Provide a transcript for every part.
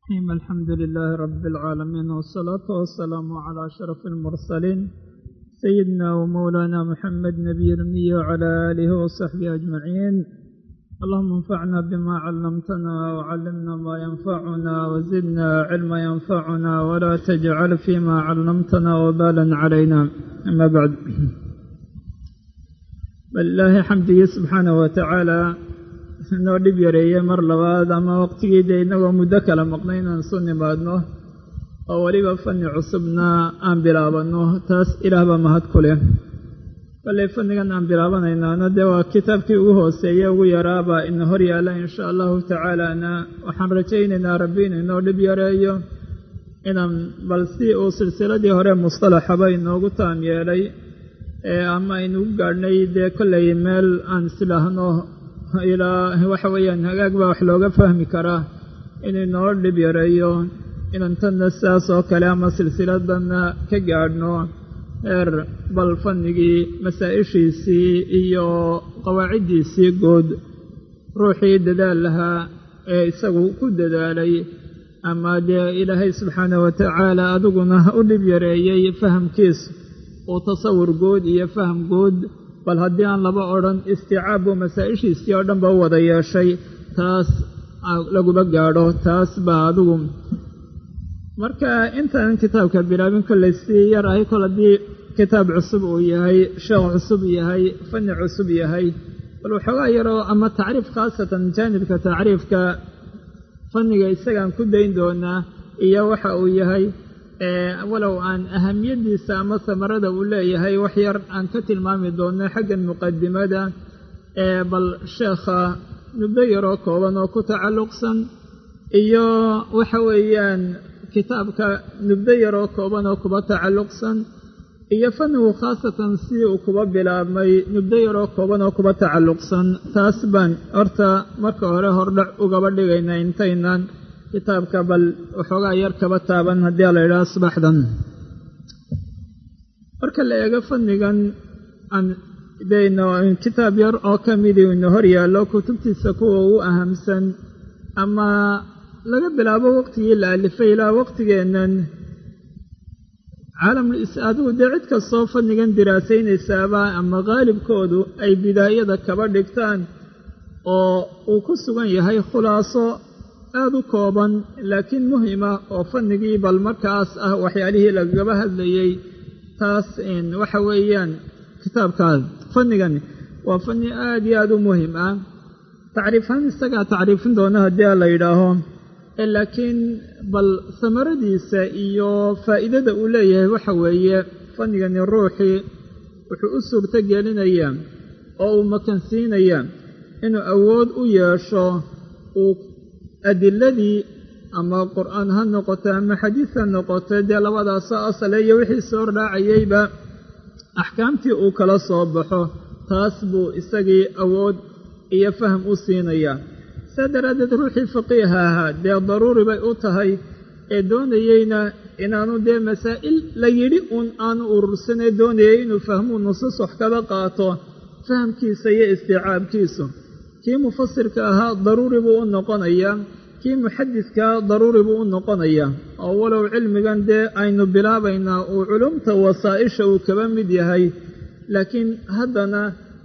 الرحيم الحمد لله رب العالمين والصلاة والسلام على أشرف المرسلين سيدنا ومولانا محمد نبي الأمي وعلى آله وصحبه أجمعين اللهم انفعنا بما علمتنا وعلمنا ما ينفعنا وزدنا علما ينفعنا ولا تجعل فيما علمتنا وبالا علينا أما بعد balilaahi xamdigii subxaanahu watacaala inoo dhib yareeyey mar labaad ama waqtigii dee innagoo muddo kala maqnay inaan isu nimaadno oo weliba fanni cusubna aan bilaabanno taas ilaah baa mahad ku leh kolley fannigan aan bilaabanaynaana dee waa kitaabkii ugu hooseeye ugu yaraabaa ina hor yaalla insha allahu tacaalaana waxaan rajaynaynaa rabbi inuu inoo dhib yareeyo inaan bal si uu silsiladii hore mustalaxaba inoogu taam yeelay ama aynu u gaadhnay dee kollay meel aan islaahno ilaa waxa weeyaan hagaag baa wax looga fahmi karaa inuu inoo dhib yareeyo inaan tanna sidaas oo kale ama silsiladanna ka gaadhno heer bal fannigii masaa-ishiisii iyo qawaaciddiisii guud ruuxii dadaal lahaa ee isagu ku dadaalay ama dee ilaahay subxaanah watacaala adiguna u dhib yareeyey fahamkiisu uu tasawur guud iyo faham guud bal haddii aan laba odhan isticaab buu masaa-ishiisii oo dhan ba u wada yeeshay taas laguba gaadho taas baa adigu marka intaan kitaabka bilaabin kollay si yar ahay kol haddii kitaab cusub uu yahay sheekh cusub yahay fanni cusub yahay bal waxoogaa yaroo ama tacriif khaasatan jaanibka tacriifka fanniga isagaan ku dayn doonaa iyo waxa uu yahay walow aan ahamiyaddiisa ama samarada uu leeyahay wax yar aan ka tilmaami doonno xaggan muqadimada ee bal sheekha muddo yaroo kooban oo ku tacalluqsan iyo waxa weeyaan kitaabka nubdo yaroo kooban oo kuba tacalluqsan iyo fannigu khaasatan si uu kuba bilaabmay nubdo yaroo kooban oo kuba tacalluqsan taas baan horta marka hore hordhac ugaba dhigaynaa intaynan kitaabka bal waxoogaa yar kaba taaban haddii la yidhaha subaxdan marka la eego fannigan aan dayno kitaab yar oo ka midii ina hor yaallo kutubtiisa kuwa ugu ahamsan ama laga bilaabo waqtigii la alifay ilaa waqtigeennan caalamul adigu dee cid kastoo fannigan diraasaynaysaaba ama qaalibkoodu ay bidaayada kaba dhigtaan oo uu ku sugan yahay khulaaso aada u kooban laakiin muhima oo fannigii bal markaas ah waxyaalihii lagaba hadlayey taas waxa weeyaan kitaabkaas fannigan waa fanni aada iyo aada u muhim ah tacriifhaan isagaa tacriifin doona haddii a la yidhaaho laakiin bal samaradiisa iyo faa'iidada uu leeyahay waxa weeye fannigani ruuxii wuxuu u suurto gelinayaa oo uu makansiinayaa inuu awood u yeesho uu adiladii ama qur'aan ha noqoto ama xadiis ha noqoto dee labadaasoo asale iyo wixii soo raacayeyba axkaamtii uu kala soo baxo taas buu isagii awood iyo faham u siinayaa saa daraaddeed ruuxii faqiiha ahaa dee daruuri bay u tahay ee doonayeyna inaanu dee masaa'il la yidhi uun aanu urursanee doonayay inuu fahmuu nusuus wax kaba qaato fahamkiisa iyo isticaabkiisu kii mufasirka ahaa daruuri buu u noqonayaa kii muxadidkaa daruuri buu u noqonayaa oo walow cilmigan dee aynu bilaabaynaa uu culumta wasaa'isha uu kaba mid yahay laakiin haddana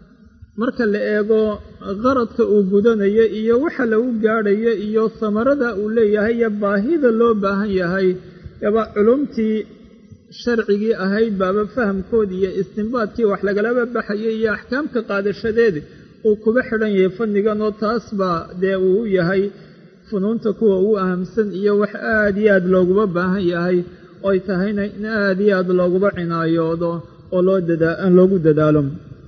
marka la eego qaradka uu gudanayo iyo waxa lagu gaadhayo iyo samarada uu leeyahay iyo baahida loo baahan yahay yaba culumtii sharcigii ahayd baaba fahamkoodii iyo istinbaadkii wax lagalaba baxayay iyo axkaamka qaadashadeeda uu kuba xidhan yahay fannigan oo taas baa dee uu yahay funuunta kuwa ugu ahamsan iyo wax aada iyo aad looguba baahan yahay oy tahayna in aada iyo aad looguba cinaayoodo oo loo dadaa loogu dadaalo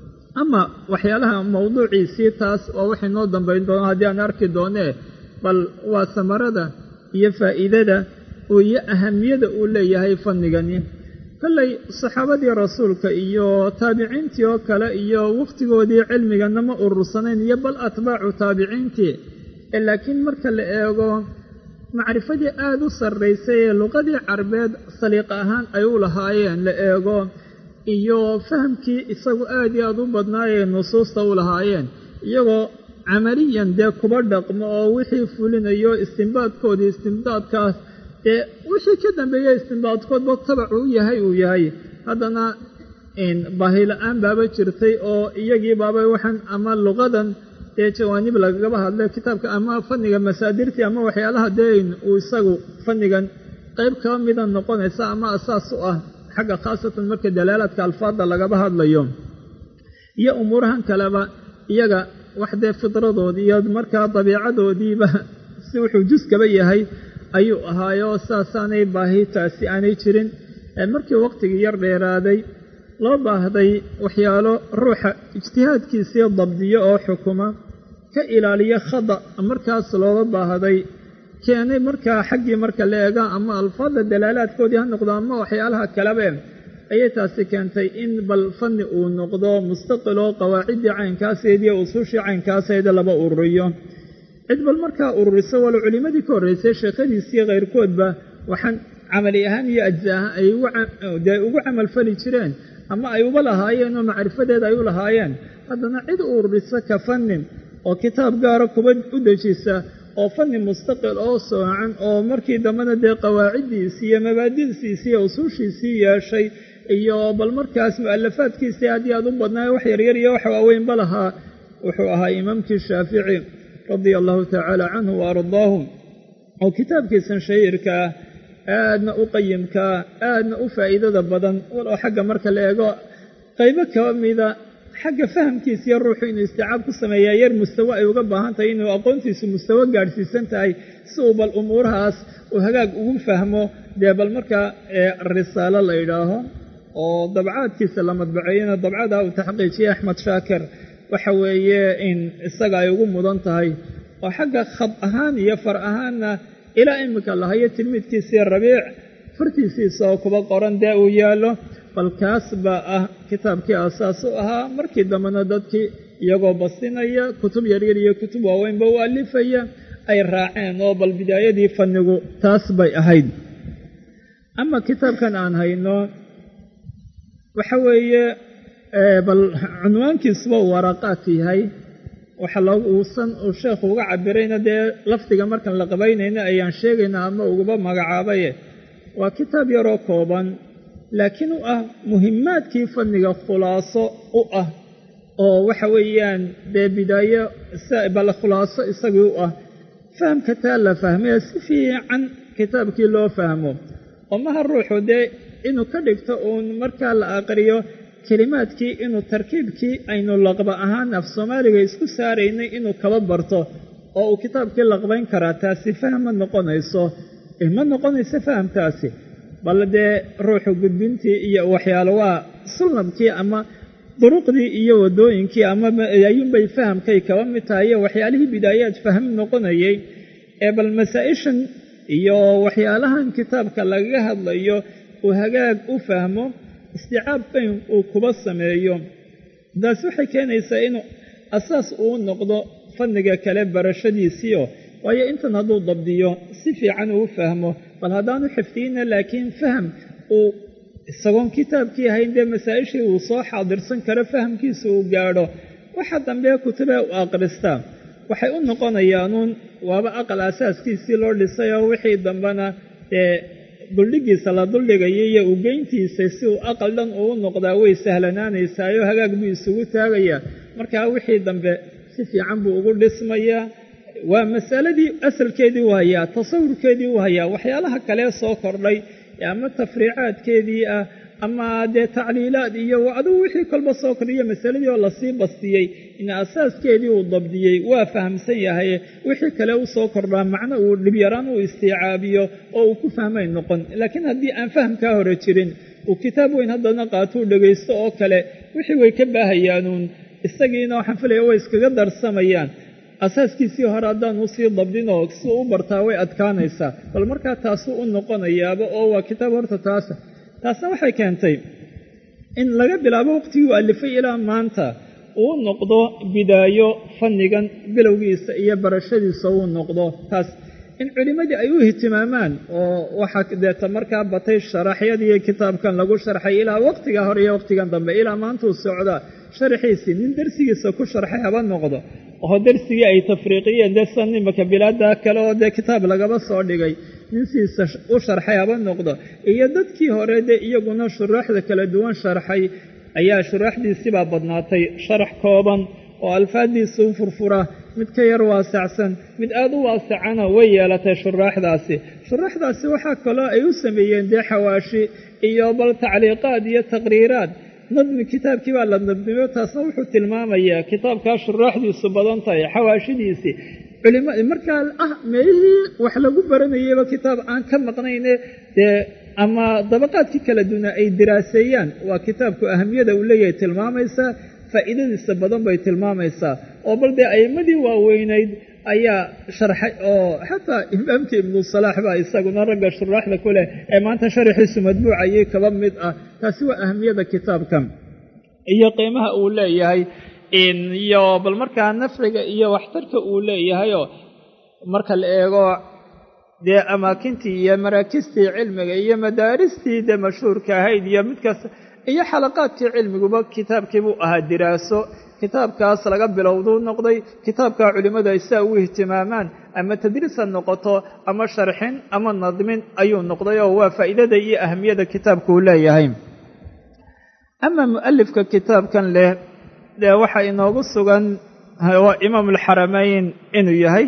ama waxyaalaha mawduuciisii taas waa waxay noo dambayn doonaa haddii aan arki doonee bal waa samarada iyo faa'iidada iyo ahamiyada uu leeyahay fannigani kollay saxaabadii rasuulka iyo taabiciintii oo kale iyo wakhtigoodii cilmigana ma urursanayn iyo bal atbaacu taabiciintii laakiin marka la eego macrifadii aada u sarraysay ee luqadii carbeed saliiq ahaan ay u lahaayeen la eego iyo fahamkii isagu aad iyo aada u badnaayee nusuusta u lahaayeen iyagoo camaliyan dee kuba dhaqmo oo wixii fulinayo istimbaadkoodii istimdaadkaas dee wixii ka dambeeya istimbaadkoodba tabacu u yahay uu yahay haddana baahila-aan baaba jirtay oo iyagii baaba waxaan ama luqadan dee jawaanib lagagaba hadlay kitaabka ama fanniga masaadirtii ama waxyaalaha deyn uu isagu fannigan qayb kaba mida noqonaysa ama asaas u ah xagga khaasatan marka dalaalaadka alfaadda lagaba hadlayo iyo umuurahan kaleba iyaga wax dee fidradoodii iyo markaa dabiicadoodiiba si wuxuu juskaba yahay ayuu ahaayo saasaanay baahi taasi aanay jirin markii waqtigii yar dheeraaday loo baahday waxyaalo ruuxa ijtihaadkiisii dabdiyo oo xukuma ka ilaaliya khada markaas looga baahday keenay markaa xaggii marka la eega ama alfaadda dalaalaadkoodii ha noqdo ama waxyaalaha kalebe ayay taasi keentay in bal fanni uu noqdo mustaqil oo qawaaciddii caynkaaseed iyo usuushii caynkaaseeda laba ururiyo cid bal markaa ururiso walo culimmadii ka horraysay sheekhadiisii khayrkoodba waxaan camali ahaan iyo ajza ahaan ay dee ugu camalfali jireen ama ay uba lahaayeen oo macrifadeeda ay u lahaayeen haddana cid ururisa ka fannin oo kitaab gaara kuba u dejisa oo fanni mustaqil oo soocan oo markii dambena dee qawaaciddiisii iyo mabaadi'siisii iyo usuushiisii yeeshay iyo bal markaas mu'alafaadkiisii haddii aad u badnaayo wax yaryar iyo wax waaweynba lahaa wuxuu ahaa imaamkii shaafici radia allahu tacaala canhu wa ardaahu oo kitaabkiisan shahiirka ah aadna u qayimkaa aadna u faa'iidada badan walow xagga marka la eego qaybo kaba mida xagga fahamkiisa iyo ruuxu inuu isticaab ku sameeyaa yar mustawo ay uga baahan tahay inuu aqoontiisu mustawo gaadhsiisan tahay si uu bal umuurahaas uu hagaag ugu fahmo dee bal markaa risaalo la yidhaaho oo dabcaadkiisa la madbaceeyana dabcada uu taxqiijiyey axmed shaakir waxa weeye in isaga ay ugu mudan tahay oo xagga khad ahaan iyo far ahaanna ilaa iminka lahayo tilmiidkiisii rabiic fartiisiisa oo kuba qoran dee uu yaallo bal kaas baa ah kitaabkii asaas u ahaa markii dambena dadkii iyagoo basinaya kutub yaryar iyo kutub waaweynba u alifaya ay raaceen oo bal bidaayadii fannigu taas bay ahayd ama kitaabkan aan hayno waxa weeye bal cunwaankiisuba uu waraqaat yahay waxa looguusan uu sheekhu uga cabirayna dee lafdiga markaan la qabaynayna ayaan sheegaynaa ama uguba magacaabaye waa kitaab yaroo kooban laakiin u ah muhimaadkii fanniga khulaaso u ah oo waxa weeyaan dee bidaayo bal khulaaso isagii u ah fahamka taa la fahmaya si fiican kitaabkii loo fahmo oo maha ruuxu dee inuu ka dhigto uun markaa la aqriyo kelimaadkii inuu tarkiibkii aynu laqba ahaan af soomaaliga isku saaraynay inuu kaba barto oo uu kitaabkii laqbayn karaa taasi faham ma noqonayso ma noqonayso fahamtaasi bal dee ruuxu gudbintii iyo waxyaalo waa sunnabkii ama duruqdii iyo waddooyinkii ama ayuunbay fahamkay kaba mid tahay iyo waxyaalihii bidaayaad faham noqonayay ee bal masaa-ishan iyo waxyaalahan kitaabka lagaga hadlayo uu hagaag u fahmo isticaab bayn uu kuba sameeyo taas waxay keenaysaa inuu asaas uu noqdo fanniga kale barashadiisiio waayo intan hadduu dabdiyo si fiican uu fahmo bal haddaanu xifdiyeyna laakiin faham uu isagoon kitaabkii ahayn dee masaa-ishii uu soo xaadirsan karo fahamkiisa uu gaadho waxa dambee kutubee u aqristaa waxay u noqonayaanuun waaba aqal asaaskiisii loo dhisay oo wixii dambena dee duldhigiisa la duldhigaya iyo ugeyntiisa si uu aqal dhan uu noqdaa way sahlanaanaysaayo hagaag buu isugu taagayaa markaa wixii dambe si fiican buu ugu dhismayaa waa masaladii asalkeedii u hayaa tasawurkeedii u hayaa waxyaalaha kalee soo kordhay ama tafriicaadkeedii ah ama dee tacliilaad iyo adigu wixii kolba soo kordhiyo masaladii oo lasii bastiyey in asaaskeedii uu dabdiyey waa fahamsan yahay wixii kale u soo kordhaa macno uu dhibyaraan uu istiicaabiyo oo uu ku fahmay noqon laakiin haddii aan fahamkaa hore jirin uu kitaab weyn haddana qaatuu dhegaysto oo kale wixii way ka baahayaanuun isagiina waxaan filaya way iskaga darsamayaan asaaskiisii hore haddaan usii dabdinoo si u bartaa way adkaanaysaa bal markaa taasuu u noqonayaaba oo waa kitaab horta taasa taasna waxay keentay in laga bilaabo waqtigii u alifay ilaa maanta uu noqdo bidaayo fannigan bilowgiisa iyo barashadiisa uu noqdo taas in culimmadii ay u ihtimaamaan oo waxaa deeta markaa batay sharaxyadii kitaabkan lagu sharxay ilaa waqtiga hore iyo waqtigan dambe ilaa maantuu socdaa sharxiisii nin darsigiisa ku sharxay haba noqdo oo darsigii ay tafriiqiyeen dee san imaka bilaada kale oo dee kitaab lagaba soo dhigay nin siisa u sharxay haba noqdo iyo dadkii hore dee iyaguna shuraaxda kala duwan sharxay ayaa shuraaxdiisibaa badnaatay sharax kooban oo alfaaddiisa u furfura mid ka yar waasacsan mid aada u waasacana way yeelatay shuraaxdaasi shuraaxdaasi waxaa kaloo ay u sameeyeen dee xawaashi iyo bal tacliiqaad iyo taqriiraad nadmi kitaabkii baa la nadmiyo taasna wuxuu tilmaamayaa kitaabkaa shuraaxdiisu badan tahay xawaashidiisii culima markaa ah meelihii wax lagu baranayayba kitaab aan ka maqnayne dee ama dabaqaadkii kala duwana ay diraaseeyaan waa kitaabku ahamiyada uu leeyahay tilmaamaysaa faa'iidadiisa badan bay tilmaamaysaa oo bal dee a'immadii waaweynayd ayaa sharxay oo xataa imaamkii ibnu salaax baa isaguna ragga shuraaxda ku leh ee maanta sharaxiisu madbuucayay kaba mid ah taasi waa ahamiyada kitaabkan iyo qiimaha uu leeyahay iyo bal markaa nafciga iyo waxtarka uu leeyahayoo marka la eego dee amaakintii iyo maraakistii cilmiga iyo madaaristii dee mashhuurka ahayd iyo midkaas iyo xalaqaadkii cilmiguba kitaabkiibuu ahaa diraaso kitaabkaas laga bilowduu noqday kitaabkaa culimmadu ay saa ugu ihtimaamaan ama tadriis ha noqoto ama sharxin ama nadmin ayuu noqday oo waa faa'iidada iyo ahamiyada kitaabku uu leeyahay ama mu'alifka kitaabkan leh dee waxaa inoogu sugan waa imaam alxaramayn inuu yahay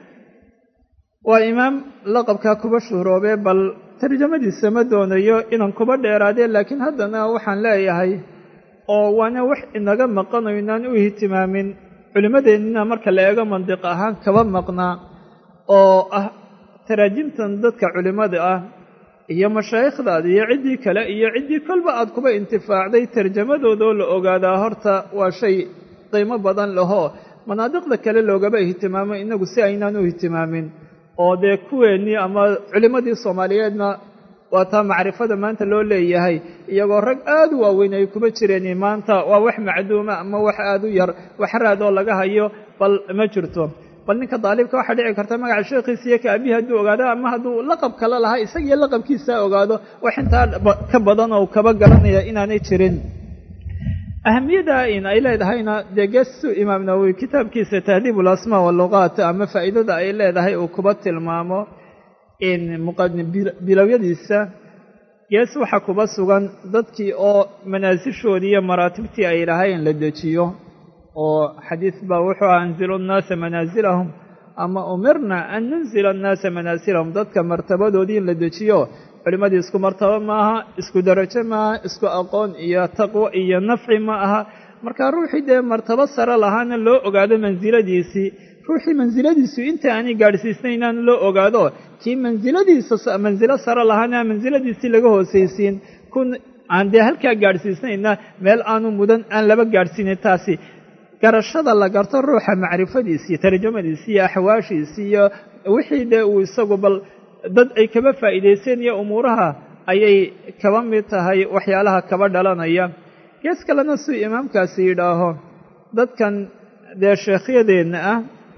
waa imaam laqabkaa kuba shuhroobee bal tarjamadiisa ma doonayo inaan kuba dheeraadee laakiin haddana waxaan leeyahay oo waana wax inaga maqano inaan u ihtimaamin culimmadeennina marka la eego mandiq ahaan kaba maqnaa oo ah taraajimtan dadka culimmada ah iyo mashaayikhdaada iyo ciddii kale iyo ciddii kolba aad kuba intifaacday tarjamadoodoo la ogaadaa horta waa shay qiimo badan lahoo manaadiqda kale loogaba ihtimaamo inagu si aynaan u ihtimaamin oo dee kuweennii ama culimmadii soomaaliyeedna waa taa macrifada maanta loo leeyahay iyagoo rag aada u waaweyn ay kuma jireen maanta waa wax macduuma ama wax aada u yar wax raad oo laga hayo bal ma jirto bal ninka daalibka waxaa dhici karta magaca sheekhiisa iyo ka abihi hadduu ogaado ama hadduu laqab kale lahaa isagiyo laqabkiisa ogaado wax intaa ka badan oo kaba garanaya inaanay jirin ahamiyada in ay leedahayna dee geesu imaam nawowi kitaabkiisa tahdiib ulasmaa waluqaat ama faa'iidada ay leedahay uu kuba tilmaamo in bilowyadiisa gees waxaa kuba sugan dadkii oo manaasishoodii iyo maraatibtii ay lahayn la dejiyo oo xadiis baa wuxuu aha anzilu nnaasa manaasilahum ama umirna an nunzila annaasa manaasilahum dadka martabadoodii in la dejiyo culimmadii isku martabo maaha isku darajo maaha isku aqoon iyo taqwo iyo nafci ma aha marka ruuxii dee martabo sare lahaana loo ogaado mansiladiisii ruuxii mansiladiisu inta aanay gaadhsiisnaynaan loo ogaado kii mansiladiisa mansilo sare lahaana mansiladiisii laga hoosaysiin kun aan dee halkaa gaadhsiisnayna meel aanu mudan aan laba gaadhsiinin taasi garashada la garto ruuxa macrifadiisii tarjamadiisii iyo axwaashiisii iyo wixii dee uu isagu bal dad ay kaba faa'iidaysteen iyo umuuraha ayay kaba mid tahay waxyaalaha kaba dhalanaya gees kalena suu imaamkaasi yidhaaho dadkan dee sheekhyadeenna ah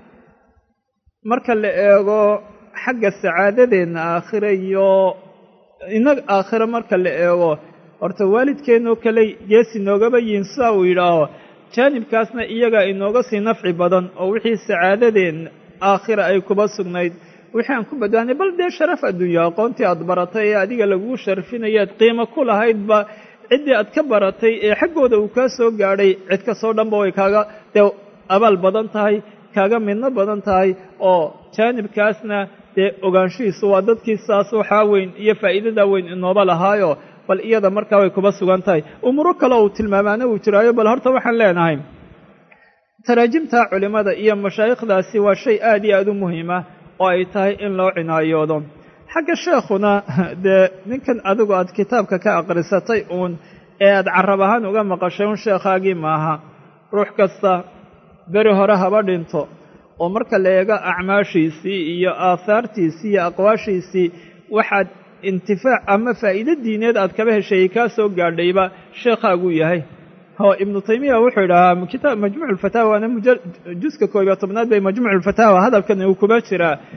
marka la eego xagga sacaadadeenna aakhire iyo inag aakhire marka la eego horta waalidkeennoo kale gees inoogaba yihin sidaa uu yidhaaho jaanibkaasna iyagaa inooga sii nafci badan oo wixii sacaadadeenna aakhira ay kuba sugnayd wixii aan ku badbaanay bal dee sharaf adduunya aqoontii aad baratay ee adiga lagugu sharfinayaad qiimo ku lahaydba ciddii aad ka baratay ee xaggooda uu kaa soo gaadhay cid kastoo dhanba way kaaga dee abaal badan tahay kaaga midno badan tahay oo jaanibkaasna dee ogaanshihiisu waa dadkii saas waxaa weyn iyo faa'iidada weyn inooba lahaayo bal iyada markaa way kuba sugan tahay umuuro kale uu tilmaamaana uu jiraayo bal horta waxaan leenahay taraajimta culimmada iyo mashaayikhdaasi waa shay aad iyo aada u muhiima oo ay tahay in loo cinaayoodo xagga sheekhuna dee ninkan adigu aad kitaabka ka aqrisatay uun ee aad carab ahaan uga maqashay un sheekhaagii maaha ruux kasta beri hore haba dhinto oo marka la eego acmaashiisii iyo aahaartiisii iyo aqwaashiisii waxaad intifaac ama faa'iido diineed aad kaba hesheeyey kaa soo gaadhayba sheekhaaguu yahay oo ibnu taymiya wuxuu idhahaa kitaab majmuuc ulfataawa waana juska koob iyo tobnaad bay majmuuc ulfataawa hadalkan uu kuba jiraa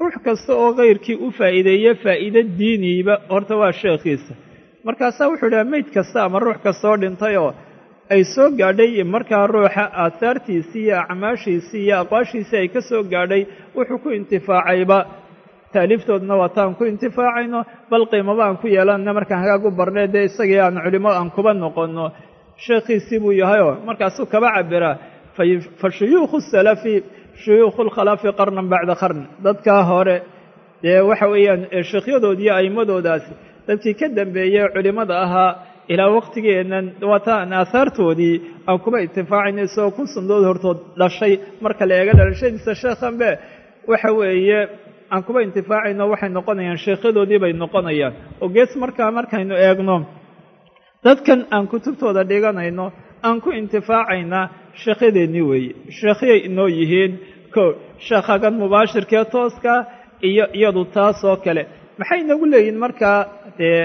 ruux kasta oo kayrkii u faa'iideeye faa'iide diiniiba horta waa sheekhiisa markaasaa wuxuu idhaha meyd kasta ama ruux kastaoo dhintay oo ay soo gaadhay markaa ruuxa aahaartiisii iyo acmaashiisii iyo aqwaashiisii ay ka soo gaadhay wuxuu ku intifaacayba taaliiftoodna waa taan ku intifaacayno bal qiimaba aan ku yeelanna markaan hagaag u barnay dee isagii aan culimo aan kuba noqonno sheekhiisii buu yahayoo markaasuu kaba cabiraa fa shuyuukhu salafi shuyuukhu lkhalafi qarnan bacda qarn dadkaa hore dee waxa weeyaan sheekhyadood iyo a'immadoodaasi dadkii ka dambeeyey culimmada ahaa ilaa waqtigeennan waataan aahaartoodii aan kuba intifaacayno isagoo kun sandood hortood dhashay marka la eega dhalashadiisa sheekhanbe waxa weeye aan kuba intifaacayno waxay noqonayaan sheekhyadoodii bay noqonayaan oo gees markaa markaynu eegno dadkan aan kutubtooda dhiganayno aan ku intifaacaynaa sheekhyadeennii weeye sheekhyay inoo yihiin ko sheekhagan mubaashirkee tooska iyo iyadu taas oo kale maxay inagu leeyihin markaa dee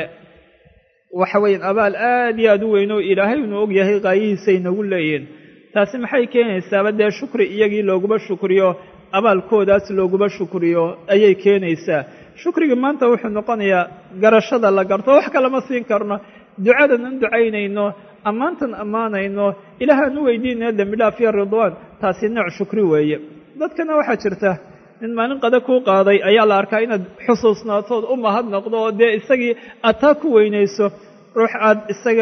waxa weeyaan abaal aad iyo aad u weyn oo ilaahay inuu og yahay qaayihiisay inagu leeyihin taasi maxay keenaysaaba dee shukri iyagii looguba shukriyo abaalkoodaas looguba shukriyo ayay keenaysaa shukrigii maanta wuxuu noqonayaa garashada la garto wax kalama siin karno ducadan an ducaynayno ammaantan ammaanayno ilaahaan u weydiinaya dembi dhaaf iyo ridwaan taasi nooc shukri weeye dadkana waxaa jirta nin maalin qada kuu qaaday ayaa la arkaa inaad xusuusnaatood u mahadnaqdo oo dee isagii aad taa ku weynayso ruux aad isaga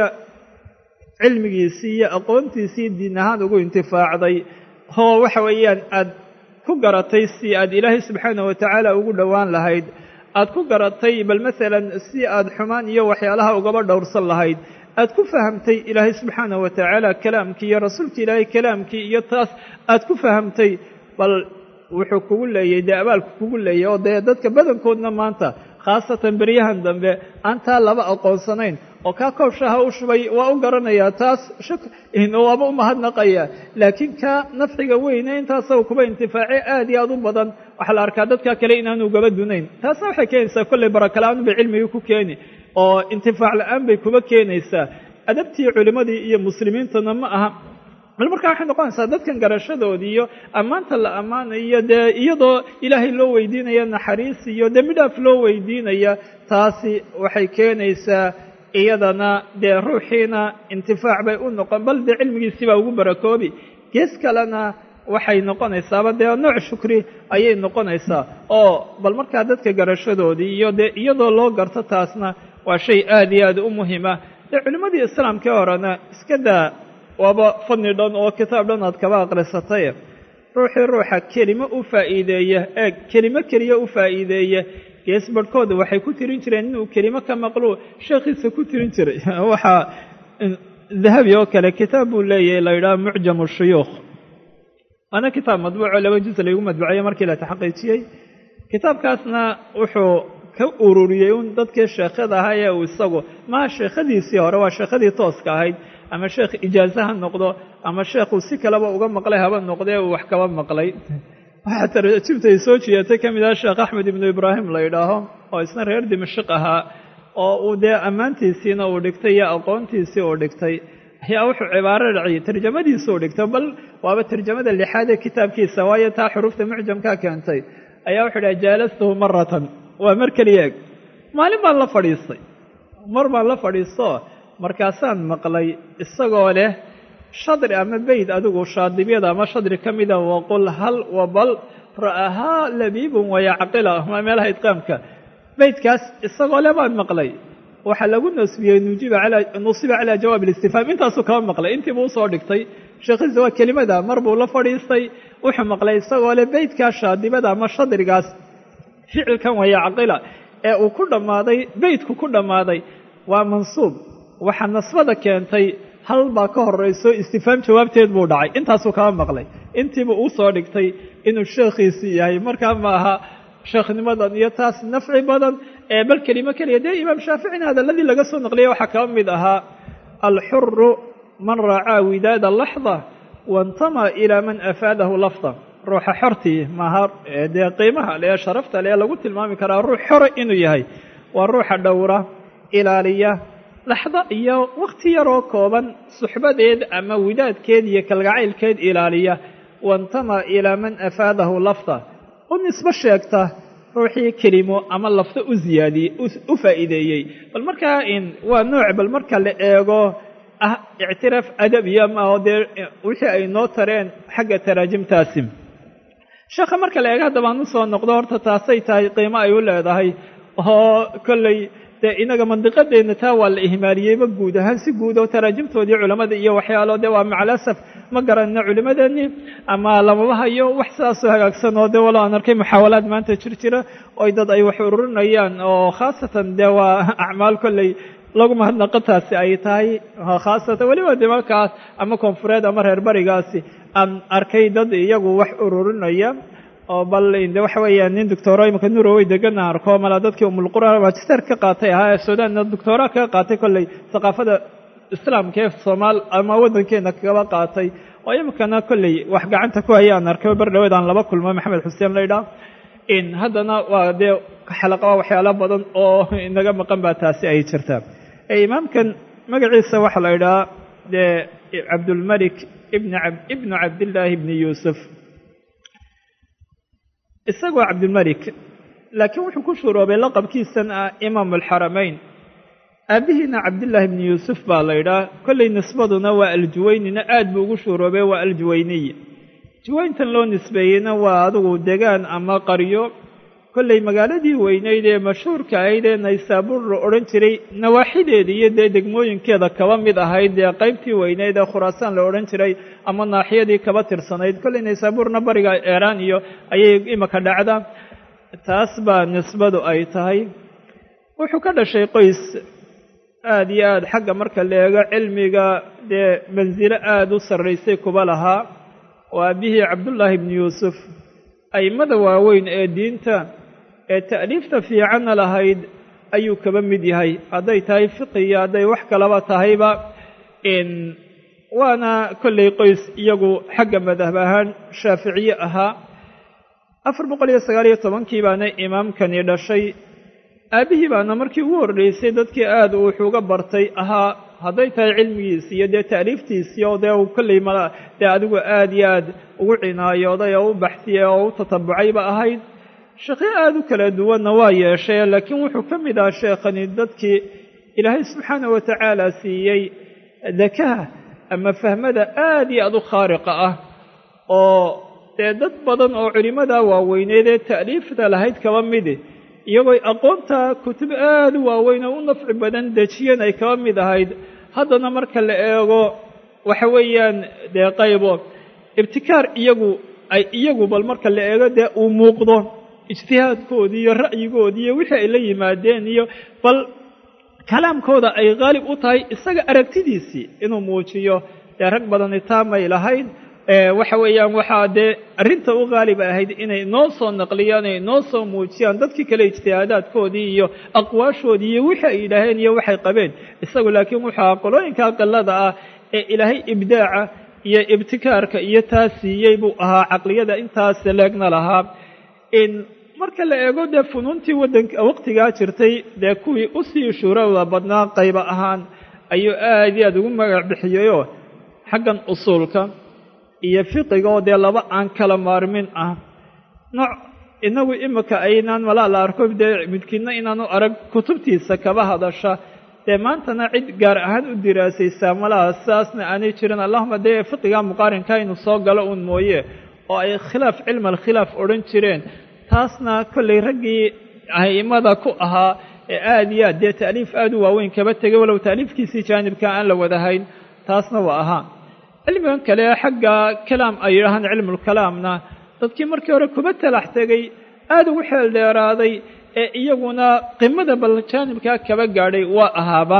cilmigiisii iyo aqoontiisii diin ahaan ugu intifaacday oo waxa weeyaan aad ku garatay si aad ilaahay subxaana wa tacaala ugu dhowaan lahayd aad ku garatay bal masalan si aad xumaan iyo waxyaalaha ugaba dhowrsan lahayd aad ku fahamtay ilaahay subxaana wa tacaala kalaamkii iyo rasuulka ilaahay kalaamkii iyo taas aad ku fahamtay bal wuxuu kugu leeyay dee abaalku kugu leeyay oo dee dadka badankoodna maanta khaasatan beryahan dambe aan taa laba aqoonsanayn oo kaa koobshaha u shubay waa u garanayaa taas waaba u mahadnaqaya laakiin kaa nafciga weyne intaasaba kuba intifaace aad iyo aad u badan waxaa la arkaa dadka kale inaanu gaba dunayn taasna waxay keenaysaa kollay baraka la-aan bay cilmigii ku keeni oo intifaac la-aan bay kuba keenaysaa adabtii culimmadii iyo muslimiintuna ma aha bal markaa waxay noqonaysaa dadkan garashadoodii iyo ammaanta la ammaanayo dee iyadoo ilaahay loo weydiinaya naxariis iyo dembi dhaaf loo weydiinaya taasi waxay keenaysaa iyadana dee ruuxiina intifaac bay u noqon bal dee cilmigiisibaa ugu barakoobi gees kalena waxay noqonaysaaba dee nooc shukri ayay noqonaysaa oo bal markaa dadka garashadoodii iyo dee iyadoo loo garto taasna waa shay aad iyo aad u muhima dee culimmadii islaamkii horena iska daa waaba fadni dhan oo kitaab dhan aad kaba aqrisatay ruuxii ruuxa kelimo u faa'iideeya ee kelimo keliya u faa'iideeya gees barhkooda waxay ku tirin jireen inuu kelimo ka maqluu sheekhiisa ku tirin jiray waxaa dahabi oo kale kitaab buu leeyahay la yidhaha mucjamu shuyuukh waana kitaab madbuuco laba juz laygu madbuceeye markii la taxaqiijiyey kitaabkaasna wuxuu ka ururiyey un dadkii sheekhada ahaa ee uu isagu maha sheekhadiisii hore waa sheekhadii tooska ahayd ama sheekh ijaaze ha noqdo ama sheekhuu si kaleba uga maqlay haba noqdee uu wax kaba maqlay waxaa tarjibta ay soo jiyeetay ka mid ah sheekh axmed ibnu ibraahim la yidhaaho oo isna reer dimashik ahaa oo uu dee ammaantiisiina uu dhigtay iyo aqoontiisii uu dhigtay ayaa wuxuu cibaaro dhaciyey tarjamadiisa uu dhigtay bal waaba tarjamada lixaad ee kitaabkiisa waayo taa xuruufta mucjamkaa keentay ayaa wuxuu dhaha jaalastuhu maratan waa mar keliya eg maalin baan la fadhiistay mar baan la fadhiisto markaasaan maqlay isagoo leh shadri ama beyd adigu shaadibyada ama shadri ka mida waqul hal wabal ra'ahaa labiibun wayacqila ma meelaha idqaamka beydkaas isagoo leh baan maqlay waxaa lagu nasbiyey nujiba nusiba calaa jawaab alistifhaam intaasuu kaba maqlay intiibuu usoo dhigtay sheekhiisa waa kelimada mar buu la fadhiistay wuxuu maqlay isagoo leh beydkaas shaadibada ama shadrigaas ficilkan wayacqila ee uu ku dhammaaday beydku ku dhammaaday waa mansuub waxaa nasbada keentay hal baa ka horayso istifhaam jawaabteed buu dhacay intaasuu kaba maqlay intiiba uu soo dhigtay inuu sheekhiisii yahay markaa ma aha sheekhnimadan iyo taas nafci badan ee bal kelimo keliya dee imaam shaaficina hadalladii laga soo naqliyay waxaa kaba mid ahaa alxuru man raacaa widaada laxda waintama ilaa man afaadahu lafda ruuxa xortii maaha dee qiimaha lee sharafta lee lagu tilmaami karaa ruux xora inuu yahay waa ruuxa dhowra ilaaliya laxdo iyo wakhti yaroo kooban suxbadeed ama widaadkeed iyo kalgacaylkeed ilaaliya waintama ilaa man afaadahu lafda u nisbo sheegta ruuxii kelimo ama lafdo u ziyaadiyey u faa'iideeyey bal markaa waa nooc bal marka la eego ah ictiraaf adabiya maaho dee wixii ay noo tareen xagga taraajimtaasi sheekha marka la eego haddabaan usoo noqdo horta taasay tahay qiimo ay u leedahay oo kolley dee inaga mandiqadeenna taa waa la ihmaaliyeyba guud ahaan si guud oo taraajimtoodii culammada iyo waxyaalo dee waa macalasaf ma garanna culimmadeennii ama lamaba hayo wax sidaasoo hagaagsan oo dee walo aan arkay muxaawalaad maanta jir jira oy dad ay wax ururinayaan oo khaasatan dee waa acmaal kolley lagu mahadnaqo taasi ay tahay khaasatan weliba dimalkaas ama koonfureed ama reer barigaasi aan arkay dad iyagu wax ururinaya oo bal de waxa weeyaan nin doctoro imika nurowey degana arko mala dadkii umulqura magister ka qaatay ahaa ee suudanna doctora kaga qaatay kolley thaqaafada islaamka ee soomaal ama waddankeena kagaba qaatay oo imikana kolley wax gacanta ku haya aan arkay bar dhaweed aan laba kulmo maxamed xuseen laydhaa in haddana waa dee xalaqaa waxyaalo badan oo inaga maqan baa taasi ay jirtaa imaamkan magaciisa waxaa la idhahaa dee cabdulmalik ibn ibnu cabdillaahi ibni yuusuf isagoo cabdilmalik laakiin wuxuu ku shuroobay laqabkiisan ah imaam alxaramayn aabihiina cabdillaahi ibni yuusuf baa la idhaah kolley nisbaduna waa aljuwaynina aad buu ugu shuroobay waa aljuwayniy juwayntan loo nisbeeyeyna waa adigu degaan ama qaryo kolley magaaladii weynayd ee mashhuurka ahayd ee naysaabuur la odhan jiray nawaaxideeda iyo dee degmooyinkeeda kaba mid ahayd dee qaybtii weynayd ee khuraasaan la odhan jiray ama naaxiyadii kaba tirsanayd kolley naysaabuurna bariga eeraan iyo ayay imika dhacda taas baa nisbadu ay tahay wuxuu ka dhashay qoys aada iyo aada xagga marka la eego cilmiga dee mansilo aada u sarraysay kuba lahaa oo aabihii cabdullaahi ibni yuusuf a'immada waaweyn ee diinta ee ta'liifta fiicanna lahayd ayuu kaba mid yahay hadday tahay fiqiya hadday wax kalaba tahayba waana kolley qoys iyagu xagga madhab ahaan shaaficiye ahaa afar boqol iyo sagaal iyo tobankii baana imaamkani dhashay aabbihii baana markii ugu horreysay dadkii aada uu wuxuuga bartay ahaa hadday tahay cilmigiisi iyo dee ta'liiftiisii oo dee uu kolley ma dee adigu aada iyo aad ugu cinaayooday oo u baxsiyey oo u tatabucayba ahayd sheekyo aada u kala duwanna waa yeeshay laakiin wuxuu ka mid ahaa sheekhani dadkii ilaahay subxaana wa tacaala siiyey dakaha ama fahmada aada iyo aada u khaariqa ah oo dee dad badan oo culimmada waaweyneed ee ta'liifta lahayd kaba midi iyagooy aqoonta kutub aada u waaweyn oo u nafci badan dejiyeen ay kaba mid ahayd haddana marka la eego waxa weeyaan dee qaybo ibtikaar iyagu ay iyagu bal marka la eego dee uu muuqdo ijtihaadkoodii iyo ra'yigoodii iyo wixii ay la yimaadeen iyo bal kalaamkooda ay qaalib u tahay isaga aragtidiisii inuu muujiyo dee rag badani taamay lahayd waxa weeyaan waxaa dee arrinta u qaalib ahayd inay noo soo naqliyaan inay noo soo muujiyaan dadkii kale ijtihaadaadkoodii iyo aqwaashoodii iyo wixii ay yidhaaheen iyo waxay qabeen isagu laakiin wuxuu ahaa qolooyinka qilada ah ee ilaahay ibdaaca iyo ibtikaarka iyo taa siiyey buu ahaa caqliyada intaas leegna lahaa marka la eego dee funuuntii waddanka waqtigaa jirtay dee kuwii usii shuurada badnaa qayba ahaan ayuu aad iyo aada ugu magac bixiyeyoo xaggan usuulka iyo fiqiga oo dee laba aan kala maarmin ah nooc inagu imika aynaan malaa la arko dee midkiidna inaanu arag kutubtiisa kaba hadasha dee maantana cid gaar ahaan u diraasaysaa malaha sidaasna aanay jirin allahuma dee fiqiga muqaarinka inuu soo galo uun mooye oo ay khilaaf cilma alkhilaaf odhan jireen taasna kollay raggii a'immada ku ahaa ee aada iyo aad dee ta'liif aada u waaweyn kaba tegay walow ta'liifkiisii jaanibka aan la wadahayn taasna waa ahaa cilmigan kale xagga kalaam ay yidhaahaan cilmulkalaamna dadkii markii hore kuba talax tegay aada ugu xeel dheeraaday ee iyaguna qimada bal jaanibkaa kaba gaadhay waa ahaaba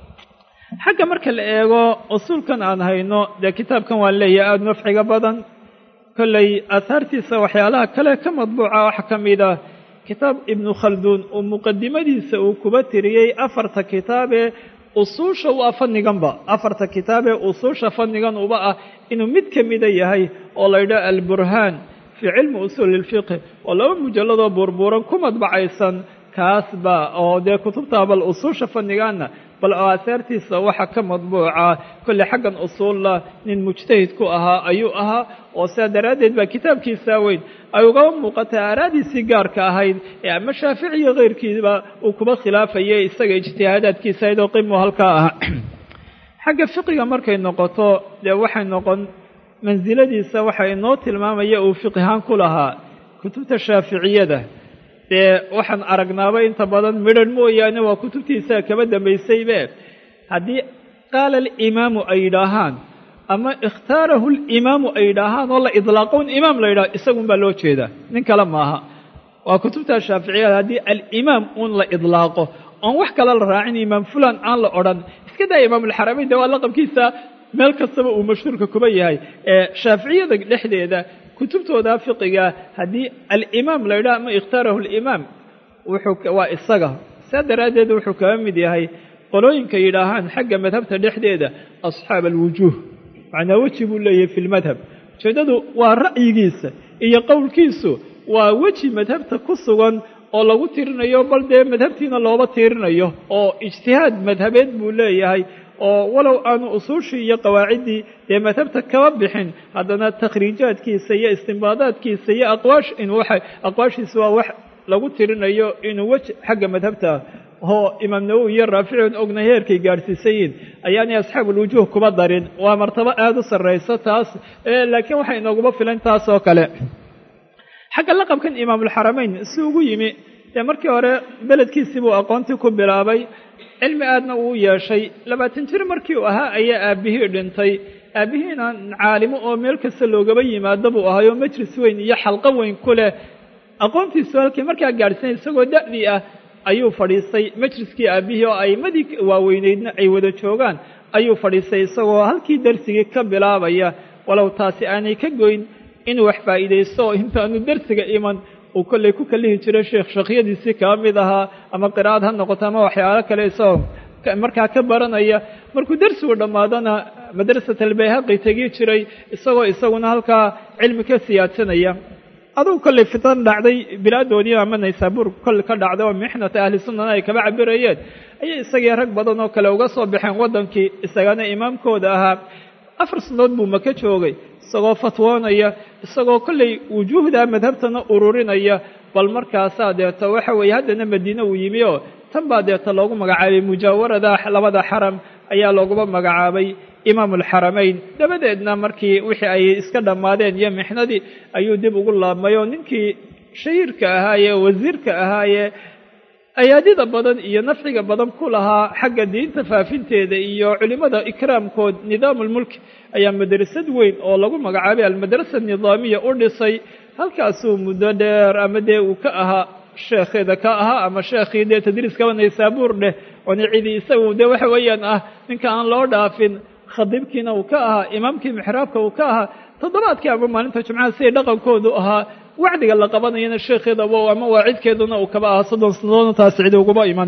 xagga marka la eego usuulkan aan hayno dee kitaabkan waan leeyahay aada nafciga badan kolley aahaartiisa waxyaalaha kale ka madbuuca waxa ka mid ah kitaab ibnu khalduun oo muqadimadiisa uu kuba tiriyey afarta kitaabee usuusha u ah fanniganba afarta kitaabee usuusha fannigan uba ah inuu mid ka mida yahay oo la yidhaha alburhaan fii cilmi usuuli ilfiqhi oo laba mujalladoo buurbuuran ku madbacaysan kaasba oo dee kutubta bal usuusha fannigaanna bal aahaartiisa waxa ka madbuuca kolley xaggan usuulla nin mujtahid ku ahaa ayuu ahaa oo sidaa daraaddeed baa kitaabkiisaa weyn ay ugaba muuqatay aaraadiisii gaarka ahayd ee ama shaafici iyo keyrkiiba uu kuba khilaafayay isaga ijtihaadaadkiisa aydoo qimu halkaa ah xagga fiqiga markay noqoto dee waxay noqon mansiladiisa waxa inoo tilmaamaya uu fiqihaan ku lahaa kutubta shaaficiyada dee waxaan aragnaaba inta badan midhan mooyaane waa kutubtiisa kaba dambaysaybe haddii qaala alimaamu ay yidhaahaan ama ikhtaarahu alimaamu ay yidhaahaan oo la idlaaqo un imaam la yidhaho isagun baa loo jeedaa nin kale maaha waa kutubta shaaficiyada haddii alimaam un la idlaaqo oon wax kale la raacin imaam fulan aan la odhan iska daa imaamulxarameyn dee waa laqabkiisa meel kastaba uu mashhuurka kuba yahay ee shaaficiyada dhexdeeda kutubtooda fiqiga haddii alimaam la yidhaha ama ikhtaarahu alimaam wuxuu waa isaga saa daraaddeed wuxuu kaga mid yahay qolooyinka yidhaahaan xagga madhabta dhexdeeda asxaab alwujuuh macnaa weji buu leeyahay fi lmadhab ujeeddadu waa ra'yigiisa iyo qowlkiisu waa weji madhabta ku sugan oo lagu tirinayo bal dee madhabtiina looba tiirinayo oo ijtihaad madhabeed buu leeyahay oo walow aanu usuushii iyo qawaaciddii dee madhabta kaba bixin haddana takhriijaadkiisa iyo istimbaadaadkiisa iyo aqwaash inuu waxa aqwaashiisa waa wax lagu tirinayo inuu weji xagga madhabta oo imaam nawowi iyo raafici ogna heerkay gaadhsiisayiin ayaanay asxaabulwujuuh kuba darin waa martabo aada u sarrayso taas laakiin waxay inooguma filan taas oo kale xagga laqabkan imaamulxarameyn si ugu yimi dee markii hore beledkiisii buu aqoontii ku bilaabay cilmi aadna uu yeeshay labaatan jir markii uu ahaa ayaa aabbihii dhintay aabbihiina caalimo oo meel kasta loogaba yimaado buu ahayoo majlis weyn iyo xalqo weyn ku leh aqoontiisu halkii markaa gaadhsanay isagoo da'dii ah ayuu fadhiistay majliskii aabbihii oo a'imadii waaweyneydna ay wada joogaan ayuu fadhiistay isagoo halkii darsigii ka bilaabaya walow taasi aanay ka goyn inuu wax faa'iidaysto oo intaanu darsiga iman uu kollay ku kalihi jiray sheekh shakhyadiisii kaba mid ahaa ama qiraa'ad ha noqoto ama waxyaalo kale isagoo markaa ka baranaya markuu darsigu dhammaadana madrasat albayhaqi tegi jiray isagoo isaguna halkaa cilmi ka siyaadsanaya adugu kollay fitan dhacday bilaadoodii ama naysaabuur kolle ka dhacday oo mixnata ahli sunnana ay kaba cabirayeen ayay isagii rag badan oo kale uga soo baxeen waddankii isagana imaamkooda ahaa afar sannadood buu maka joogay isagoo fatwoonaya isagoo kollay wujuuhda madhabtana ururinaya bal markaasaa deeto waxa weeye haddana madiine uu yimi oo tan baa deeta loogu magacaabay mujaawarada labada xaram ayaa looguba magacaabay imaamulxaramayn dabadeedna markii wixii ay iska dhammaadeen iyo mixnadii ayuu dib ugu laabmay oo ninkii shahiirka ahaayee wasiirka ahaayee ayaadida badan iyo nafciga badan ku lahaa xagga diinta faafinteeda iyo culimmada ikraamkood nidaamulmulk ayaa madrasad weyn oo lagu magacaabay almadrasa nidaamiya u dhisay halkaasuu muddo dheer ama dee uu ka ahaa sheekheeda ka ahaa ama sheekhii dee tadriiskaba naysaabuur dheh oona cidii isagu dee waxa weeyaan ah ninka aan loo dhaafin khadiibkiina uu ka ahaa imaamkii mixraabka uu ka ahaa toddobaadkii ama maalinta jumcaha siday dhaqankoodu ahaa wacdiga la qabanayana sheekheedaba ama waacidkeeduna uu kaba ahaa soddon sannadoodna taas cidi uguma iman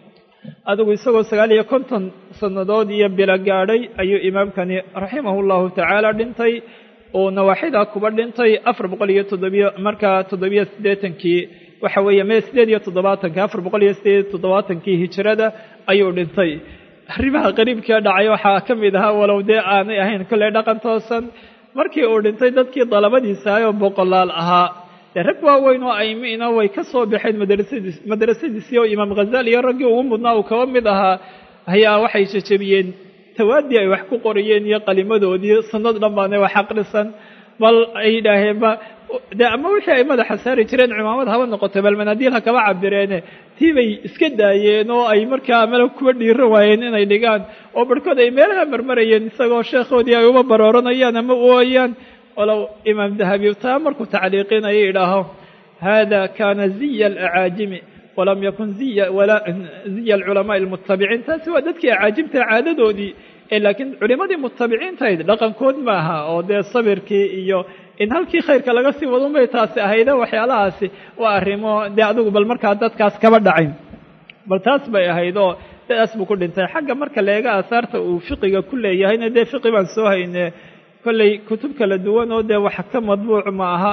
adigu isagoo sagaal iyo konton sannadood iyo bilo gaadhay ayuu imaamkani raximahu llahu tacaala dhintay oo nawaaxida kuba dhintay afar boqol iyo toddobiyo markaa toddobiyo siddeetankii waxa weeye mee siddeed iyo toddobaatankii afar boqol iyo siddeed iyo toddobaatankii hijrada ayuu dhintay arrimaha qariibkee dhacay waxaa ka mid ahaa walow dee aanay ahayn kolley dhaqan toosan markii uu dhintay dadkii dalabadiisa ayoo boqolaal ahaa dee rag waaweyn oo aymiina way ka soo baxeen madrasadiis madrasadiisii oo imaam khazaali iyo raggii ugu mudnaa uu kaba mid ahaa ayaa waxay jejebiyeen tawaadii ay wax ku qoriyeen iyo qalimadoodii sanad dhan baana wax aqrisan bal ay yidhaaheenba dee ama wixii ay madaxa saari jireen cimaamad haba noqotay bal manaadiil ha kaba cabireene tii bay iska daayeen oo ay markaa mala kuwa dhiiran waayeen inay dhigaan oo barhkood ay meelaha marmarayeen isagoo sheekhoodii ay uba barooranayaan ama u ooyaan walow imaam dahabi taa markuu tacliiqinayo idhaaho hada kana ziya alacaajimi walam yakun ziya walaa ziya alculamaai almutabiciin taasi waa dadkii acaajibta caadadoodii ee laakiin culimadii mutabiciintahayd dhaqankood maaha oo dee sabirkii iyo in halkii khayrka laga sii wadun bay taasi ahayde waxyaalahaasi waa arrimo dee adigu bal markaa dadkaas kaba dhacayn bal taas bay ahayd oo dadaas buu ku dhintay xagga marka leega aahaarta uu fiqiga ku leeyahayna dee fiqi baan soo hayne kolley kutub kala duwan oo dee wax ka madbuuc ma aha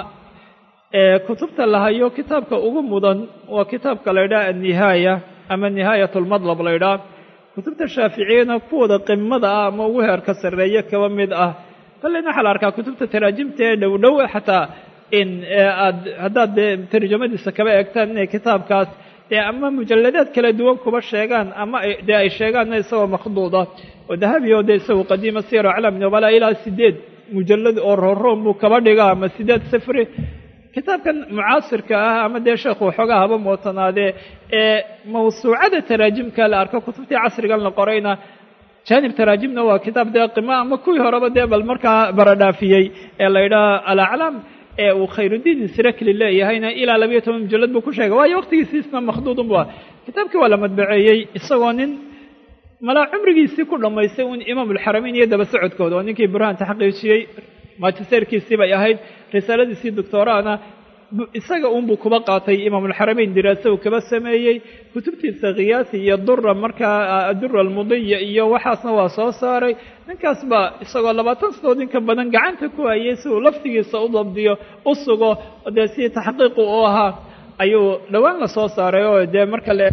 kutubta la hayo kitaabka ugu mudan waa kitaabka la ydhaha annihaaya ama nihaayat lmadlab la ydhaha kutubta shaaficiyana kuwooda qimada ah ama ugu heerka sarreeye kaba mid ah kolleyna waxaa la arkaa kutubta taraajimta ee dhow dhow xataa in aad haddaad dee tarjamadiisa kaba eegtaan inay kitaabkaas dee ama mujalladaad kala duwan kuba sheegaan ama dee ay sheegaanna isagoo makhduuda oo dahabi oo dee isagu qadiima siyaro aclaam nubala ilaa sideed mujallad oo rooroon buu kaba dhigaa ama sideed sifri kitaabkan mucaasirka ah ama dee sheekhu waxoogaa haba mootanaadee ee mawsuucada taraajimka la arko kutubtii casrigan la qorayna jaanib taraajimna waa kitaab dee qima ama kuwii horeba dee bal markaa baradhaafiyey ee la yidhaha alaclaam ee uu khayrudiin israkli leeyahayna ilaa labayo toban mujallad buu ku sheegay waayo waqtigiisiisna makhduudun bu ah kitaabkii waa la madbaceeyey isagoo nin malaa cumrigiisii ku dhammaystay un imaamulxarameyn iyo daba socodkooda oo ninkii burhaan taxqiijiyey maajisteerkiisii bay ahayd risaaladiisii doctoraana isaga unbuu kuba qaatay imaamulxarameyn diraase uu kaba sameeyey kutubtiisa khiyaasi iyo dura markaa dura almudiya iyo waxaasna waa soo saaray ninkaas baa isagoo labaatan sanadood inka badan gacanta ku hayay si uu laftigiisa u dabdiyo u sugo dee si taxqiiqu u ahaa ayuu dhowaan la soo saaray oo dee marka le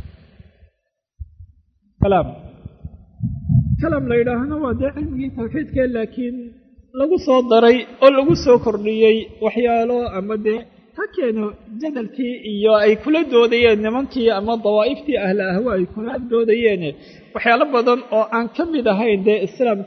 kalam la yidhaahna waa dee cilmigii tawxiidka laakiin lagu soo daray oo lagu soo kordhiyey waxyaalo ama dee ha keeno jadalkii iyo ay kula doodayeen nimankii ama dawaa'iftii ahla ahwa ay kula doodayeen waxyaalo badan oo aan ka mid ahayn dee islaamka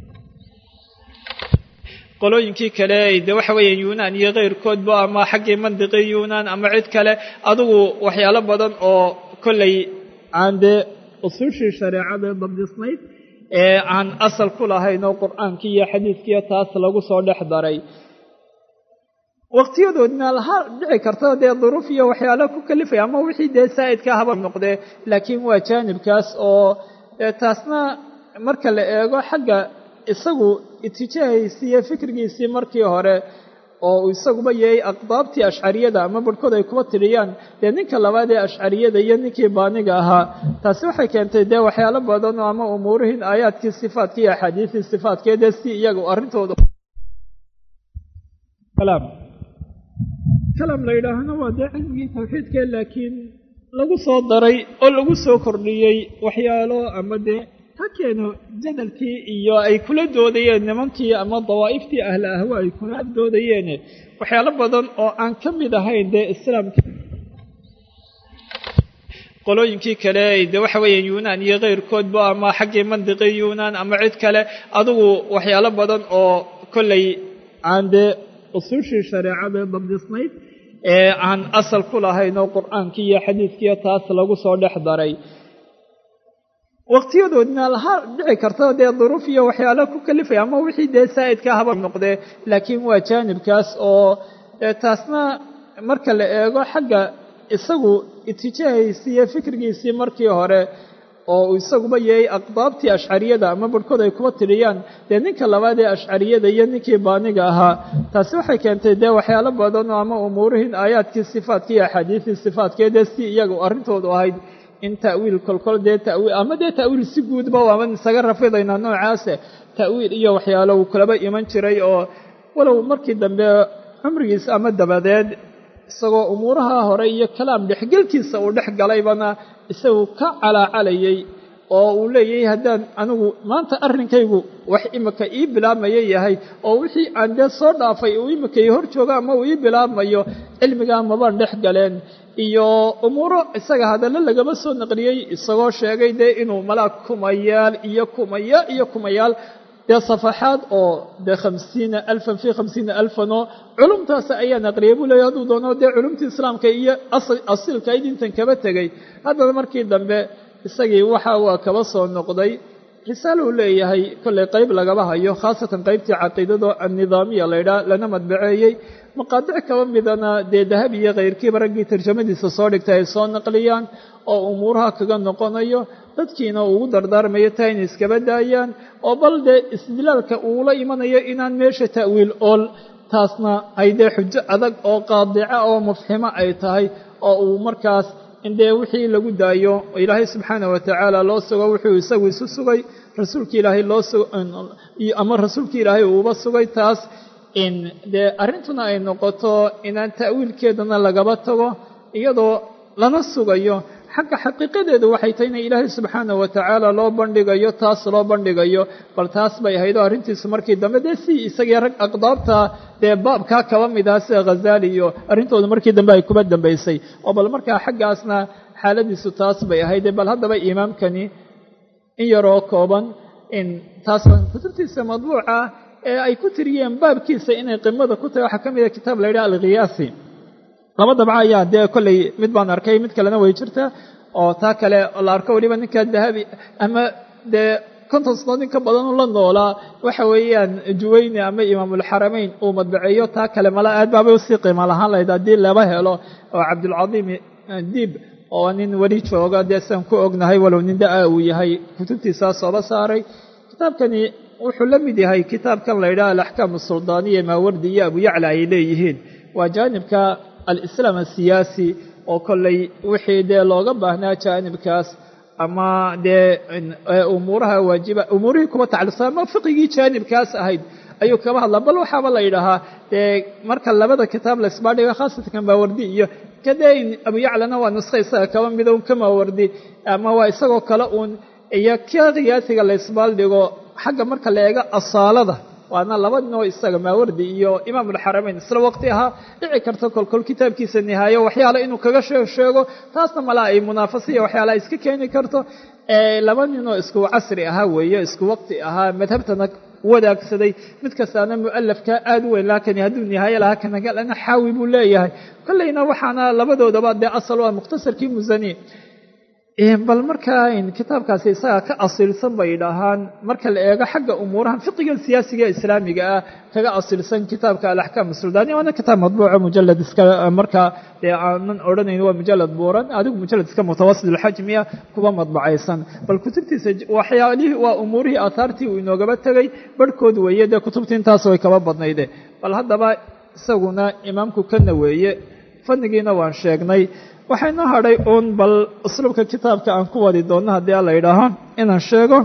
qolooyinkii kale de waxa weeyaan yuunaan iyo keyrkoodba ama xaggii mandiqii yuunaan ama cid kale adugu waxyaalo badan oo kollay aan dee usuushii shareecada dabdisnayd ee aan asal ku lahayn oo qur-aankii iyo xadiiskiiyo taas lagu soo dhex daray waqtiyadoodna ha dhici karta dee duruuf iyo waxyaalo ku kalifaya ama wixii dee saa'idka haba noqdee laakiin waa jaanibkaas oo taasna marka la eego xagga isagu itijaahaysii iyo fikrigiisii markii hore oo isaguba yahay aqdaabtii ashcariyada ama barhkood ay kuba tiriyaan dee ninka labaad ee ashcariyada iyo ninkii baaniga ahaa taasi waxay keentay dee waxyaalo badan oo ama umuurihiin aayaadkii sifaadka iyo axaadiistii sifaadkee dee si iyaga arrintooda kalam la yidhaahna waa dee cilmigii tawxiidka laakiin lagu soo daray oo lagu soo kordhiyey waxyaalo ama dee ha keeno jadalkii iyo ay kula doodayeen nimankii ama dawaa'iftii ahla ahwa ay kula doodayeen waxyaalo badan oo aan ka mid ahayn dee islaamka qolooyinkii kale de waxa weeyaan yuunaan iyo keyrkoodba ama xaggii mandiqii yuunaan ama cid kale adugu waxyaalo badan oo kollay aan dee usuushii shareecada dabdisnayd ee aan asal ku lahayn oo qur-aankii iyo xadiiskiiyo taas lagu soo dhex daray waqtiyadoodna ha dhici karta dee duruuf iyo waxyaalo ku kalifaya ama wixii dee saa'idka haba noqdee laakiin waa jaanibkaas oo taasna marka la eego xagga isagu itijaahaysii iyo fikrigiisii markii hore oo isaguba yahay aqdaabtii ashcariyada ama barhkood ay kuba tiriyaan dee ninka labaad ee ashcariyada iyo ninkii baaniga ahaa taasi waxay keentay dee waxyaalo badan oo ama umuurihiin aayaadkii sifaadka iyo axaadiistii sifaadkee dee si iyaga arrintoodu ahayd in ta'wiil kolkol dee tawiil ama dee ta'wiil si guudba waaban isaga rafidaynaa noocaase ta'wiil iyo waxyaalo uu kulaba iman jiray oo walow markii dambe cumrigiisa ama dabadeed isagoo umuuraha hore iyo kalaam dhexgelkiisa uu dhex galaybana isagu ka calaacalayay oo uu leeyahay haddaan anigu maanta arrinkaygu wax imika ii bilaabmaya yahay oo wixii aan dee soo dhaafay uu imika ii hor joogo ama uu ii bilaabmayo cilmigaa mabaan dhex galeen iyo umuuro isaga hadallo lagama soo naqliyey isagoo sheegay dee inuu malaa kumayaal iyo kumayaal iyo kumayaal dee safaxaad oo dee khamsiina alfan fii khamsiina alfan oo culumtaas ayaa naqliyay buu leeyahy hadduu doono dee culumtii islaamka iyo asiilka id intan kaba tegey haddana markii dambe isagii waxa waa kaba soo noqday risaalo uu leeyahay kollay qayb lagaba hayo khaasatan qaybtii caqiidado annidaamiya laydhaah lana madbaceeyey maqaadic kaba midana dee dahabi iyo kayrkiiba raggii tarjamadiisa soo dhigtay ay soo naqliyaan oo umuuraha kaga noqonayo dadkiina ugu dardaarmayo taa inay iskaba daayaan oo bal dee istidlaalka uula imanayo inaan meesha ta'wiil ool taasna ay dee xujo adag oo qaadica oo mufximo ay tahay oo uu markaas in dee wixii lagu daayo ilaahay subxaana wa tacaala loo sugo wuxuu isagu isu sugay rasuulki ilaahay loo sug ama rasuulki ilaahay uuba sugay taas in dee arrintuna ay noqoto inaan ta'wiilkeedana lagaba tago iyadoo lana sugayo xagga xaqiiqadeedu waxay tahay ina ilaahay subxaana wa tacaala loo bandhigayo taas loo bandhigayo bal taas bay ahayd oo arrintiisu markii dambe dee si isagii rag aqdaabta dee baabkaa kaba mid ah sida khazaali iyo arrintooda markii dambe ay kuba dambaysay oo bal markaa xaggaasna xaaladiisu taas bay ahayd bal haddaba imaamkani in yaroo kooban in taas kutubtiisa madbuuca ee ay ku tiriyeen baabkiisa inay qimada ku tahay waxaa ka mid a kitaab la yidhaha alkhiyaasi laba dabca ayaa dee kolley mid baan arkay mid kalena way jirta oo taa kale la arko weliba ninka dahabi ama dee konton sanood in ka badan u la noolaa waxa weeyaan juwayni ama imaamulxaramayn uu madbaceeyo taa kale mala aad baabay usii qiimo lahaan lahayd haddii laba helo oo cabdulcadiim diib oo nin weli jooga dee siaan ku ognahay walow nin da-a uu yahay kutubtiisaa sooba saaray kitaabkani wuxuu la mid yahay kitaabkan la yidhaha alaxkaam asuldaaniya maawardi iyo abu yacla ay leeyihiin waa jaanibka alislaam asiyaasi oo kolley wixii dee looga baahnaa jaanibkaas ama dee umuuraha waajiba umuurihii kuba tacalluqsan ama fiqigii jaanibkaas ahayd ayuu kaba hadlaa bal waxaaba la yidhaahaa dee marka labada kitaab la isbaadhiga khaasatan maawardi iyo kadee abu yaclana waa nuska isaga kaba mida un ka maawardi ama waa isagoo kale uun iyo ka khiyaasiga la isbaaldhigo xagga marka la eego asaalada waana laba ninoo isaga maawardi iyo imaamulxaramayn isla waqti ahaa dhici karta kolkol kitaabkiisa nihaayo waxyaala inuu kaga sheeg sheego taasna malaa ay munaafasiya waxyaala iska keeni karto laba ninoo isku casri ahaa weeye isku waqti ahaa madhabtana wadaagsaday mid kastaana mu'alafka aada u weyn laakiin hadduu nihaayo lahaa kanagalana xaawi buu leeyahay kolleyna waxaana labadoodaba dee asal waa mukhtasarkii musani bal markaa kitaabkaasi isaga ka asiilsan bay dhahaan marka la eego xagga umuurahan fiqiga siyaasiga ee islaamiga ah kaga asiilsan kitaabka alaxkaam suldaaniya waana kitaab madbuuco mujalad iska markaa dee aanan odhanayn waa mujalad buuran adigu mujalad iska mutawasit alxajmiya kuba madbacaysan bal kutubtiisa waxyaalihii waa umuurihii aahaartii uu inoogaba tegay barhkood weeye dee kutubtii intaas way kaba badnayde bal haddaba isaguna imaamku kana weeye fannigiina waan sheegnay waxaynoo hadhay uun bal usluubka kitaabka aan ku wadi doonno haddii a la yidhaaho inaan sheego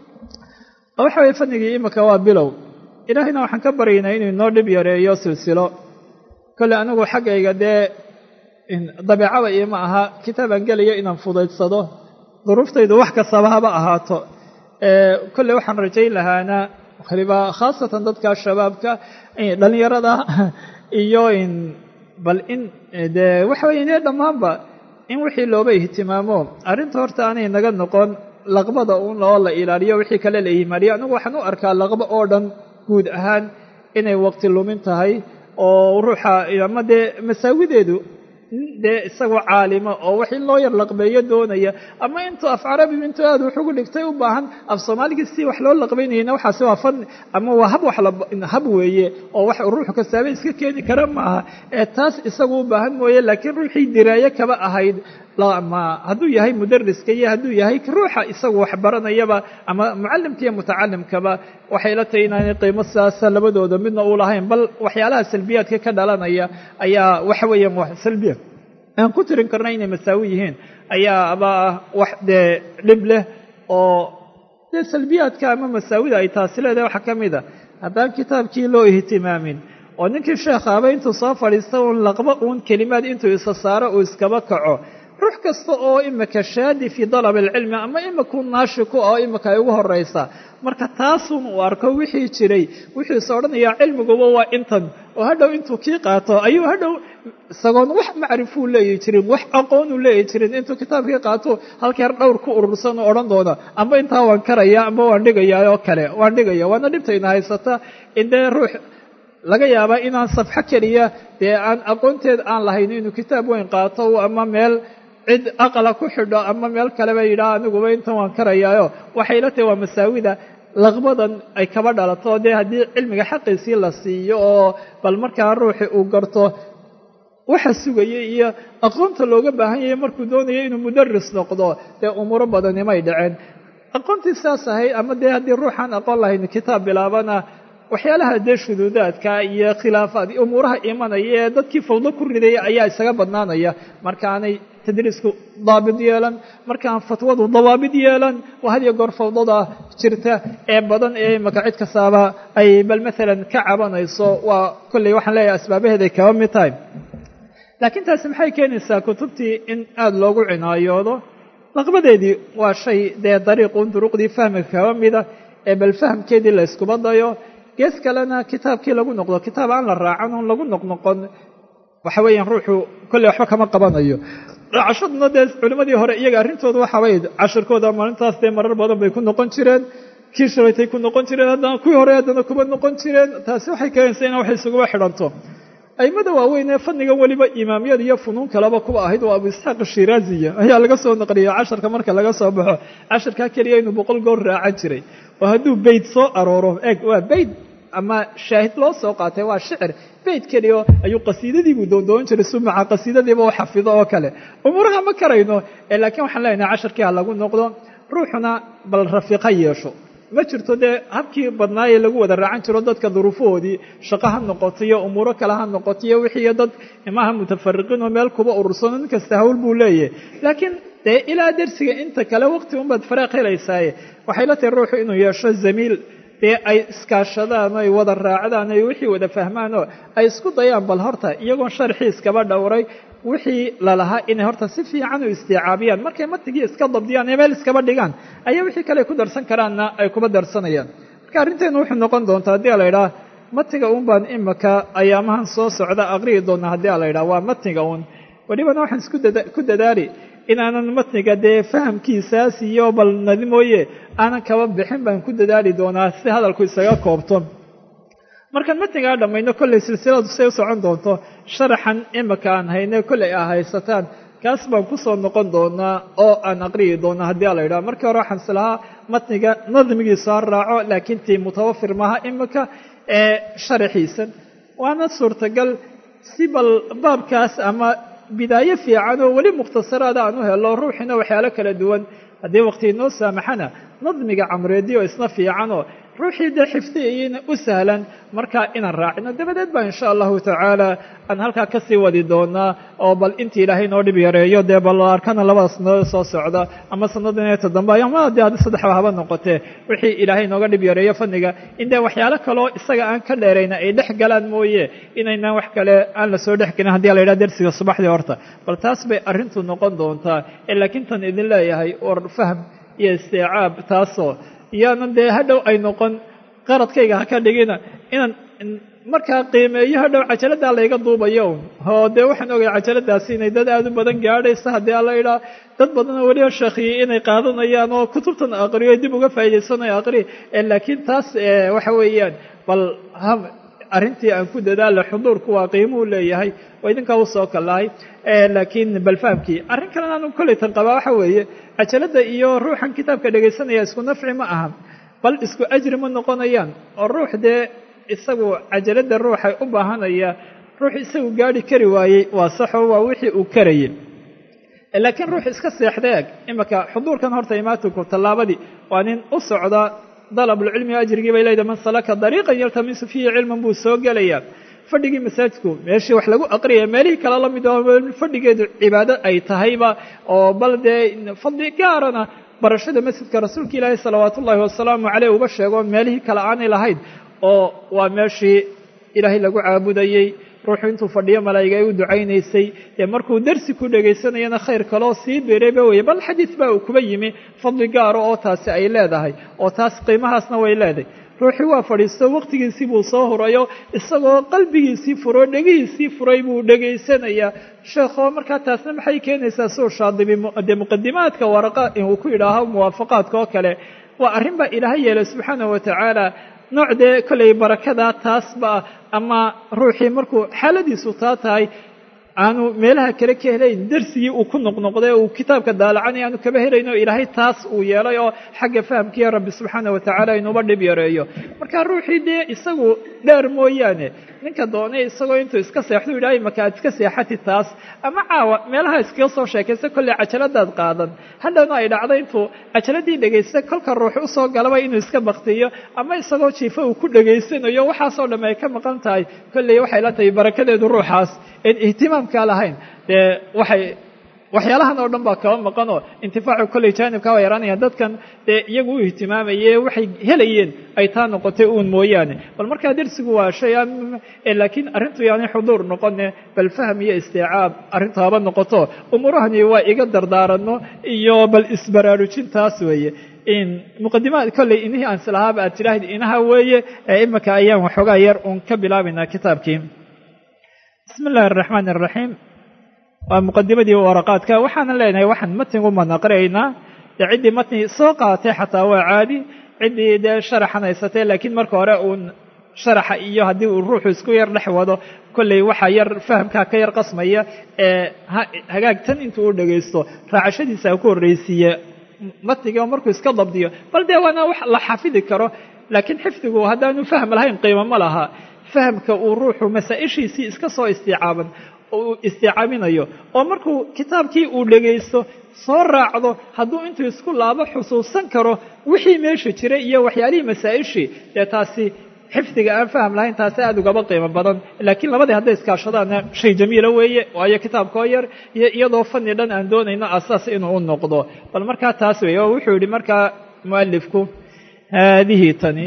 waxa weye fanigii imika waa bilow ilaahayna waxaan ka baryaynaa inuu inoo dhib yareeyo silsilo kolle anigu xaggayga dee dabeecada iima aha kitaabaan gelayo inaan fudaydsado duruuftaydu wax kastaba haba ahaato kolle waxaan rajayn lahaana waliba khaasatan dadka shabaabka dhallinyarada iyo bal in dee waxa weye inee dhammaanba in wixii looba ihtimaamo arrinta horta aanay naga noqon laqbada uun oo la ilaaliyo wixii kale la ihmaaliyo anigu waxaan u arkaa laqbo oo dhan guud ahaan inay waqti lumin tahay oo ruuxa ama dee masaawideedu dee isagoo caalima oo wax in loo yar laqbeeyo doonaya ama intuu af carabigu intuu aad wax ugu dhigtay u baahan af soomaaligii si wax loo laqbaynayna waxaasi waa fan ama waa hab wax hab weeye oo wax ruuxu kastaaba iska keeni kara maaha ee taas isagu u baahan mooye laakiin ruuxii diraaye kaba ahayd ma hadduu yahay mudariska iyo hadduu yahay ruuxa isagu wax baranayaba ama mucallimka iyo mutacalimkaba waxay la tahay inaanay qiimo sidaasa labadooda midna u lahayn bal waxyaalaha salbiyaadka ka dhalanaya ayaa waxa weeyaan wax salbiya aan ku tirin karna inay masaawi yihiin ayaa aba wax dee dhib leh oo dee salbiyaadka ama masaawida ay taasi leedahay waxaa ka mid a haddaan kitaabkii loo ihtimaamin oo ninkii sheekhaaba intuu soo fadhiista uun laqba uun kelimaad intuu isa saaro uu iskaba kaco ruux kasta oo imika shaadi fii dalab alcilmi ama imikuu naashi ku ah oo imika ay ugu horaysa marka taasun uu arko wixii jiray wuxuu is odhanayaa cilmiguba waa intan oo hadhow intuu kii qaato ayuu hadhow isagoon wax macrifuu leeyi jirin wax aqoonuu leeyi jirin intuu kitaabkii qaato halkeer dhowr ku urursan oo odhan doona amba intaa waan karaya amba waan dhigayaa oo kale waan dhigaya waana dhibtayna haysata indee ruux laga yaabaa inaan safxo keliya dee aan aqoonteed aan lahayn inuu kitaab weyn qaato ama meel cid aqala ku xidho ama meel kaleba yidhaha aniguba intan waan karayaayo waxay la tahay waa masaawida laqbadan ay kaba dhalato dee haddii cilmiga xaqiisii la siiyo oo bal markaa ruuxi uu garto waxa sugaya iyo aqoonta looga baahan yahay markuu doonayo inuu mudaris noqdo dee umuuro badanimay dhaceen aqoontii saas ahayd ama dee haddii ruuxaan aqoon lahayn kitaab bilaabana waxyaalaha dee shuduudaadka iyo khilaafaad umuuraha imanaya ee dadkii fawdo ku ridaya ayaa isaga badnaanaya markaanay tadriisku daabid yeelan markaan fatwadu dawaabid yeelan waa had iyo goor fawdada jirta ee badan ee imaka cid kastaaba ay bal maalan ka cabanayso waa kolley waxaan leeyahay asbaabaheeday kaba mid tahay laakiin taasi maxay keenaysaa kutubtii in aada loogu cinaayoodo laqbadeedii waa shay dee dariiqun duruqdii fahmiga kaba mida ee bal fahamkeedii la yskuba dayo gees kalena kitaabkii lagu noqdo kitaab aan la raacan oon lagu noqnoqon waxa weeyaan ruuxu kolley waxba kama qabanayo raacashaduna dee culimmadii hore iyaga arrintooda waxaabay cashirkooda maalintaas dee marar badan bay ku noqon jireen kii shalaytay ku noqon jireen haddana kuwii hore haddana kuma noqon jireen taasi waxay keenaysaa ina wax isuguba xidhanto aimada waaweyn ee fannigan weliba imaamyada iyo funuun kaleba kuwa ahayd waa abu isxaaq ashiraaziya ayaa laga soo naqliyay casharka marka laga soo baxo casharkaa keliya inuu boqol goor raacan jiray oo hadduu beyd soo arooro eeg waa beyd ama shaahid loo soo qaatay waa shicir beyd keliya ayuu qasiidadiibuu doondoon jiray sumaca qasiidadiiba u xafido oo kale umuuraha ma karayno laakiin waxaan leenahay casharkii ha lagu noqdo ruuxuna bal rafiiqa yeesho ma jirto dee habkii badnaayee lagu wada raacan jiro dadka duruufahoodii shaqo ha noqoto iyo umuuro kale ha noqoto iyo wixii dad imaha mutafariqiin oo meel kuba urursano nin kasta hawl buu leeyahay laakiin dee ilaa dersiga inta kale waqti unbaad faraaq helaysaaye waxay la tahay ruuxu inuu yeesho zamiil dee ay iskaashadaan oo ay wada raacdaan ay wixii wada fahmaan oo ay isku dayaan bal horta iyagoon sharxii iskaba dhowray wixii lalahaa inay horta si fiican u istiicaabiyaan markay matigii iska dabdiyaan ee meel iskaba dhigaan ayaa wixii kale ay ku darsan karaanna ay kuba darsanayaan marka arrinteenu wuxuu noqon doontaa haddii a la idhaha matiga un baan imika ayaamahan soo socda aqri'i doona haddii a la idhaha waa matiga un welibana waxaan isku ku dadaali inaanan matniga dee fahamkiisaas iyo bal nadi mooye aanan kaba bixin baan ku dadaali doonaa si hadalku isaga koobto markaan matnigaa dhammayno kollay silsiladu say u socon doonto sharaxan imika aan hayne kollay a haysataan kaas baan kusoo noqon doonaa oo aan aqriyi doona haddii a la yidhaha markii hore waxaan islahaa matniga nadmigiisu ha raaco laakiin tii mutawafir maaha imika ee sharaxiisan waana suurtagal si bal baabkaas ama bidaayo fiican oo weli mukhtasaraada aan u helo ruuxiina waxyaalo kala duwan haddii waqti inoo saamaxana nadmiga camreedi oo isna fiicanoo ruuxii dee xifdiyayana u sahlan markaa inaan raacino dabadeed baa insha allahu tacaala aan halkaa kasii wadi doonaa oo bal intii ilaahay noo dhib yareeyo dee bal arkana labada sannadood soo socda ama sannadan inta dambe ama dee haddi saddexba haba noqotee wixii ilaahay nooga dhib yareeyo fanniga in dee waxyaalo kaleo isaga aan ka dheerayna ay dhex galaan mooye inaynaan wax kale aan lasoo dhex gelin haddii la yidhaha dersiga subaxdii horta bal taas bay arrintu noqon doontaa ee laakiin tan idin leeyahay war fahm iyo istiicaab taasoo iyaanan dee hadhow ay noqon qaradkayga ha ka dhigina inaan markaa qiimeeyo hadhow cajaladdaa layga duubayo un oo dee waxaan ogay cajaladaasi inay dad aada u badan gaadhaysa haddii ala idhaa dad badanoo weliba sheekhiyey inay qaadanayaan oo kutubtan aqriyo dib uga faa'idaysanayo aqri laakiin taas waxa weeyaan bal arrintii aan ku dadaala xuduurku waa qiimuhu leeyahay oo idinkaa usoo kalahay laakiin bal fahamkii arrin kalena anu kolleytan qabaa waxa weeye cajalada iyo ruuxan kitaabka dhegaysanaya isku nafci ma aha bal isku ajri ma noqonayaan oo ruux dee isagu cajalada ruuxay u baahanaya ruux isagu gaadhi kari waayey waa saxo waa wixii uu karayay laakiin ruux iska seexda eg imika xuduurkan horta imaatinku tallaabadii waa nin u socda dalabulcilmi ajrigii bay leedahay man salaka dariiqan yaltamisu fiihi cilman buu soo gelayaa fadhigii masaajidku meeshii wax lagu aqriyaya meelihii kale la mid oo fadhigeedu cibaado ay tahayba oo bal dee fadli gaarana barashada masjidka rasuulka ilaahi salawaatu ullaahi wasalaamu caleyh uba sheego meelihii kale aanay lahayn oo waa meeshii ilaahay lagu caabudayey ruuxu intuu fadhiyo malaa'iga ay u ducaynaysay dee markuu dersi ku dhegaysanayana khayr kaloo sii beerayba weye bal xadiis baa uu kuba yimi fadli gaaro oo taasi ay leedahay oo taas qiimahaasna way leedahay ruuxii waa fadhiisto waqtigiisii buu soo hurayo isagoo qalbigiisii furo dhegihiisii furay buu dhegaysanayaa sheekho markaa taasna maxay keenaysaa suu shaadibi dee muqadimaadka waraqa uu ku yidhaaho muwaafaqaadka oo kale waa arrin baa ilaahay yeelay subxaana wa tacaala nooc dee kollay barakadaa taasba ama ruuxii markuu xaaladiisu taa tahay aanu meelaha kale ka helayn dersigii uu ku noqnoqday uu kitaabka daalacanay aanu kaba helayno ilaahay taas uu yeelay oo xagga fahamkiiya rabbi subxaana wa tacaala inuuba dhib yareeyo marka ruuxii dee isagu dheer mooyaane ninka doonay isagoo intuu iska seexdu yidhahay maka aad iska seexati taas ama caawa meelaha iskaga soo sheekaysa kolley cajaladaad qaadan hadhowna ay dhacdo intuu cajaladii dhegaysta kolka ruux usoo galaba inuu iska baktiyo ama isagoo jiifo uu ku dhegaysanayo waxaasoo dhamme ay ka maqan tahay kolley waxay la tahay barakadeedu ruuxaas en ihtimaamkaa lahayn dee waxay waxyaalahan oo dhan baa kaba maqan oo intifaacu kolley jaanibka waa yaraanaya dadkan dee iyagu u ihtimaamaye waxay helayeen ay taa noqotay uun mooyaane bal markaa dersigu waa shay laakiin arrintu yaanay xuduur noqone bal fahm iyo istiicaab arrintu haba noqoto umuurahani waa iga dardaaranno iyo bal isbaraarujintaas weeye muqadimaad kolley inihii aan silahaaba aad tidhaahid inaha weeye ee imika ayaan waxoogaa yar uun ka bilaabaynaa kitaabkii bismi illaahi araxmaan araxiim waa muqadimadii waraqaadka waxaanan leenahay waxaan matnigu manaqraynaa dee ciddii matni soo qaaatay xataa waa caadi ciddii dee sharaxan haysatay laakiin marka hore uun sharaxa iyo haddii uu ruuxu isku yar dhex wado kolley waxaa yar fahamkaa ka yar qasmaya ee hagaagtan intuu u dhagaysto raacashadiisa ku horreysiiye matniga markuu iska dabdiyo bal dee waana wax la xafidi karo laakiin xifdigu haddaanu fahm lahayn qiimo ma laha fahamka uu ruuxu masaa-ishiisii iska soo istiicaaban uu istiicaaminayo oo markuu kitaabkii uu dhegaysto soo raacdo hadduu intuu isku laabo xusuusan karo wixii meesha jiray iyo waxyaalihii masaa-ishii dee taasi xifdiga aan faham lahayn taasi aada ugaba qiimo badan laakiin labadii hadday iskaashadaanna shay jamiila weeye waayo kitaabkoo yar iyo iyadoo fani dhan aan doonayno asaas inuu u noqdo bal markaa taas weeye oo wuxuu yidhi markaa mualifku haadihi tani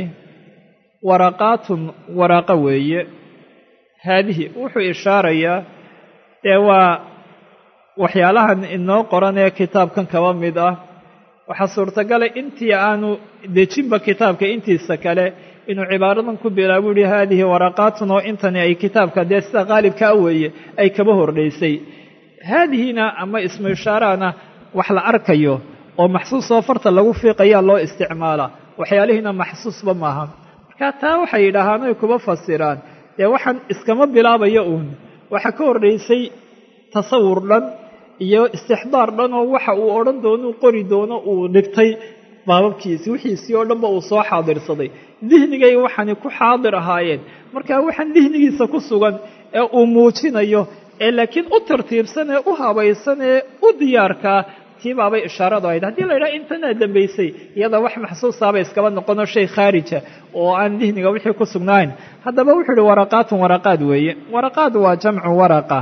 waraqaatun waraaqa weeye haadihi wuxuu ishaarayaa dee waa waxyaalahan inoo qoran ee kitaabkan kaba mid ah waxaa suurtagalay intii aanu dejinba kitaabka intiisa kale inuu cibaaradan ku bilaabo yihi haadihi waraqaatun oo intani ay kitaabka dee sida qaalibkaa weeye ay kaba hordhaysay haadihina ama ismu ishaarahana wax la arkayo oo maxsuus oo farta lagu fiiqayaa loo isticmaalaa waxyaalihiina maxsuusba maaha marka taa waxay yidhaahaan oy kuba fasiraan dee waxaan iskama bilaabayo uun waxaa ka horraysay tasawur dhan iyo istixdaar dhan oo waxa uu odhan doono u qori doono uu dhigtay baababkiisi wixiisii oo dhanba uu soo xaadirsaday dihnigay waxaani ku xaadir ahaayeen marka waxaan dihnigiisa ku sugan ee uu muujinayo ee laakiin u tartiibsan ee u habaysan ee u diyaarkaa tii baabay ishaaradu ahayd haddii la yidhaha intanaa dambaysay iyada wax maxsuusaabay iskaba noqono shay khaarija oo aan dihniga wixii ku sugnayn haddaba wuxuu yihi waraqaatun waraqaad weeye waraqaad waa jamcu waraqa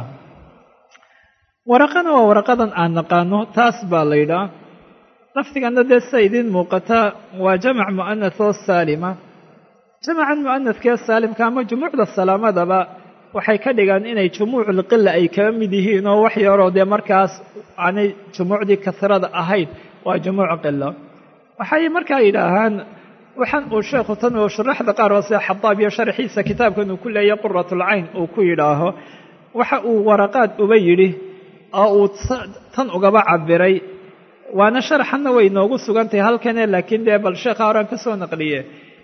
waraqana waa waraqadan aan naqaano taas baa la yidhaha lafdigana dee sida idiin muuqata waa jamac mu'anath oo saalima jamacan mu'anadkee saalimka ama jumuucda salaamadaba waxay ka dhigaan inay jumuuculqila ay kaba mid yihiin oo wax yaroo dee markaas aanay jumuucdii kasrada ahayn waa jumuuc qilo waxay markaa yidhaahaan waxaan uu sheekhu tan uu sharaxda qaar oo sida xadaab iyo sharxiisa kitaabkan uu ku leeyahy quratulcayn uu ku yidhaaho waxa uu waraqaad uba yidhi oo uu tan ugaba cabiray waana sharaxanna way noogu sugantahay halkane laakiin dee bal sheekha horaan ka soo naqliye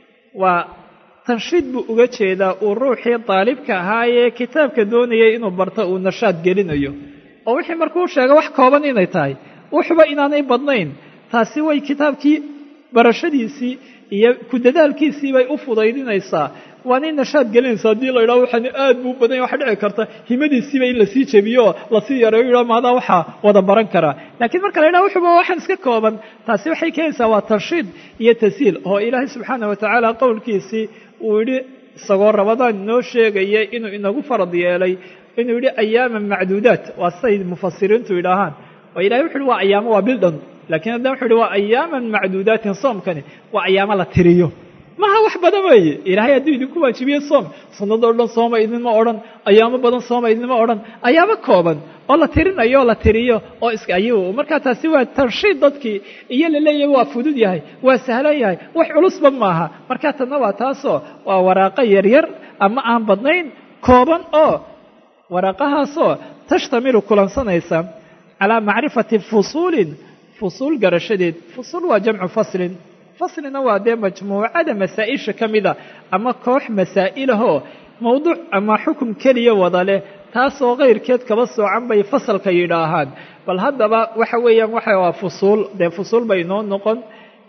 waa tanshiid buu uga jeedaa uu ruuxii daalibka ahaayee kitaabka doonayay inuu barto uu nashaad gelinayo oo wixii markuu sheega wax kooban inay tahay wuxuba inaanay badnayn taasi way kitaabkii barashadiisii iyo ku dadaalkiisii bay u fudaydinaysaa waanay nashaad gelinaysaa haddii la yidhaho waxaan aad buu badanya waxa dhici karta himadiisiiba in lasii jebiyo oo lasii yareeyo yidhaho maadaa waxaa wada baran karaa laakiin marka la yidhaho wuxuba waxaan iska kooban taasi waxay keenaysaa waa tarshiid iyo tashiil oo ilaahay subxaana watacaala qowlkiisii uu yidhi isagoo rabadaan inoo sheegaya inuu inagu farad yeelay inuu yidhi ayaaman macduudaat waa siday mufasiriintu yidhaahaan oo ilahay wuxu uhi waa ayaamo waa bil dhan lakiin haddana wuxu uhi waa ayaaman macduudaatin soomkani waa ayaamo la tiriyo maha wax badan weeye ilaahay hadduu idinku waajibiye soom sanadoo dhan sooma idinma odhan ayaamo badan sooma idinma odhan ayaamo kooban oo la tirinayo oo la tiriyo oo iska ayuu markaa taasi waa tarshiid dadkii iyo laleeyahay waa fudud yahay waa sahlan yahay wax culusba maaha markaa tanna waa taasoo waa waraaqo yaryar ama aan badnayn kooban oo waraaqahaasoo tashtamilu kulansanaysa calaa macrifati fusuulin fusuul garashadeed fusuul waa jamcu faslin faslina waa dee majmuucada masaa-isha ka mida ama koox masaa'ilahoo mowduuc ama xukum keliya wada leh taasoo kayrkeed kaba soocan bay fasalka yidhaahaan bal haddaba waxa weeyaan waxa waa fusuul dee fusuul bay noo noqon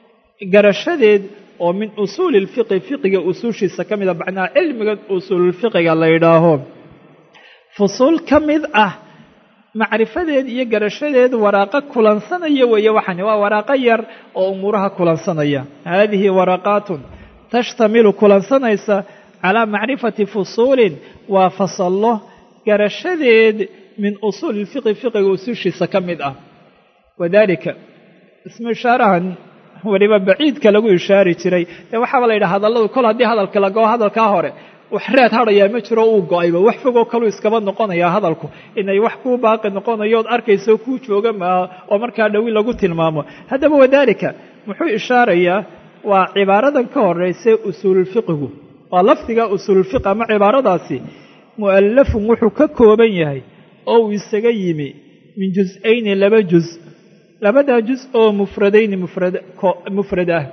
garashadeed oo min usuuli lfiqi fiqiga usuushiisa ka mida macnaha cilmiga usuululfiqiga la yidhaaho fusuul ka mid ah macrifadeed iyo garashadeed waraaqo kulansanaya weeye waxani waa waraaqo yar oo umuuraha kulansanaya haadihi waraqaatun tashtamilu kulansanaysa calaa macrifati fusuulin waa fasallo garashadeed min usuuli lfiqi fiqiga usuushiisa ka mid ah wadaalika ismu ishaarahan weliba baciidka lagu ishaari jiray dee waxaaba la yidhaha hadalladu kol haddii hadalka la goo hadalkaa hore wax reed hadhayaa ma jiro uu go-ayba wax fogoo kaluu iskaba noqonayaa hadalku inay wax kuu baaqi noqonayood arkayso kuu jooga maaha oo markaa dhowi lagu tilmaamo haddaba wadaalika muxuu ishaarayaa waa cibaaradan ka horeysa usuululfiqigu waa lafdiga usuululfiq ama cibaaradaasi mu'allafun wuxuu ka kooban yahay oo uu isaga yimi min jus-ayni laba jus labadaa jus oo mufradayni mufrad ah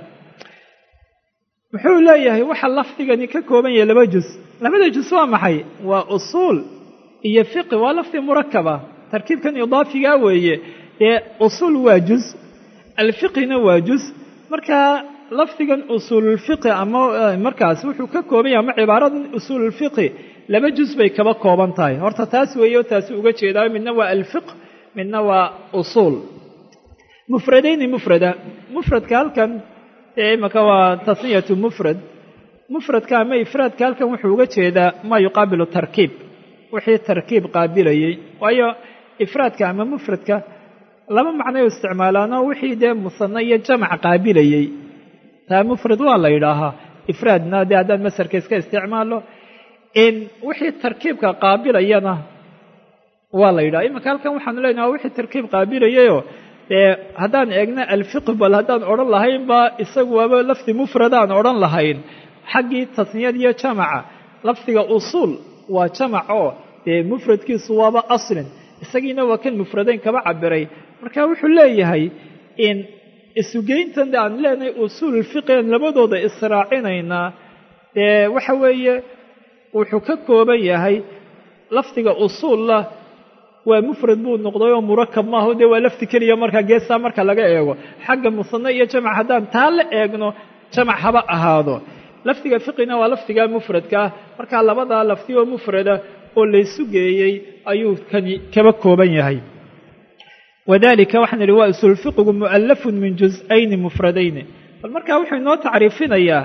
muxuu leeyahay waxa lafdigani ka kooban yahay laba jus labada jus waa maxay waa usuul iyo fiqi waa lafdi murakaba tarkiibkan idaafigaa weeye dee usuul waa jus alfiqina waa jus markaa lafdigan usuululfiqi ama markaas wuxuu ka kooban yahay ama cibaaradan usuululfiqi laba jus bay kaba kooban tahay horta taas weeye oo taasi uga jeedaa midna waa alfiq midna waa usuul mufradayni mufrada mufradka halkan ee imaka waa tasniyatu mufrad mufradka ama ifraadka halkan wuxuu uga jeedaa maa yuqaabilu tarkiib wixii tarkiib qaabilayey waayo ifraadka ama mufradka laba macnay u isticmaalaanoo wixii dee musano iyo jamac qaabilayey taa mufrad waa la yidhaahaa ifraadna dee haddaan masarka iska isticmaalo in wixii tarkiibka qaabilayana waa la yidhaha imanka halkan waxaanu leenaha wixii tarkiib qaabilayayoo dee haddaan eegna alfiqh bal haddaan odhan lahayn ba isagu waaba lafdi mufradaan odhan lahayn xaggii tasniyad iyo jamaca lafdiga usuul waa jamac oo dee mufradkiisu waaba aslin isagiina waa kan mufradayn kaba cabiray marka wuxuu leeyahay in isugeyntan aan leenahay usuululfiqian labadooda israacinaynaa dee waxa weeye wuxuu ka kooban yahay lafdiga usuulla waa mufrad buu noqday oo murakab maaho dee waa lafdi keliya markaa geestaa marka laga eego xagga musano iyo jamac haddaan taa la eegno jamac haba ahaado lafdiga fiqina waa lafdiga mufradka ah markaa labadaa lafdi oo mufrada oo laysu geeyey ayuu kani kaba kooban yahay wadalika waxaan idhi waa usuulfiqigu mu'allafun min jus-ayni mufradayni bal markaa wuxuu inoo tacriifinayaa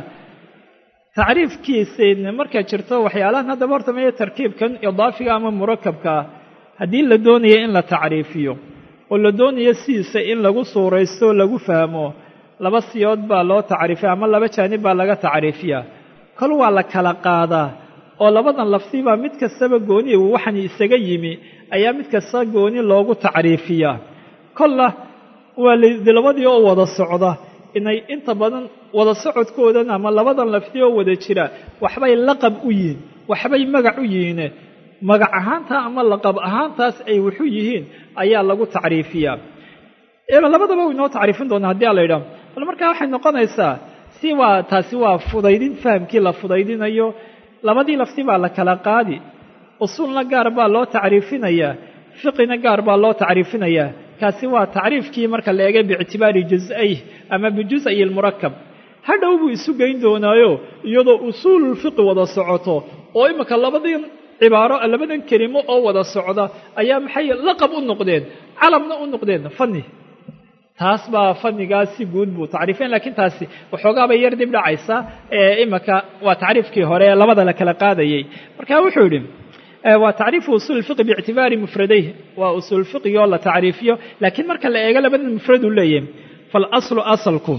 tacriifkiisa markaa jirto waxyaalahan haddaba horta maya tarkiibkan idaafiga ama murakabkaa haddii la doonayo in la tacriifiyo oo la doonayo sidiisa in lagu suuraysto o lagu fahmo laba siyood baa loo tacriifiya ama laba jaanib baa laga tacriifiyaa kol waa la kala qaadaa oo labadan lafdibaa mid kastaba gooni waxan isaga yimi ayaa mid kasta gooni loogu tacriifiyaa kolla waa labadii oo wada socda inay inta badan wada socodkoodan ama labadan lafdi oo wada jira waxbay laqab u yihiin waxbay magac u yihiine magac ahaanta ama laqab ahaantaas ay wuxu yihiin ayaa lagu tacriifiyaa labadaba u inoo tacriifin doonaa haddii a la yidhaho bal markaa waxay noqonaysaa si waa taasi waa fudaydin fahamkii la fudaydinayo labadii lafdi baa la kala qaadi usuulna gaar baa loo tacriifinayaa fiqina gaar baa loo tacriifinayaa kaasi waa tacriifkii marka la eegay biictibaari jus-ayh ama bijus-ay lmurakab hadhow buu isu geyn doonaayo iyadoo usuululfiqi wada socoto oo iminka labadii cibaaro labadan kelimo oo wada socda ayaa maxay laqab u noqdeen calamna u noqdeen fani taas baa fanigaas si guud buu tacriifeen lakiin taasi waxoogaabay yar dib dhacaysa iminka waa tacriifkii hore ee labada la kala qaadayey marka wuxuu yidhi waa tacriifu usuul fiqi biictibaari mufradayh waa usuul fiqigi oo la tacriifiyo laakiin marka la eego labada mufrad uu leeyahay faalaslu asalku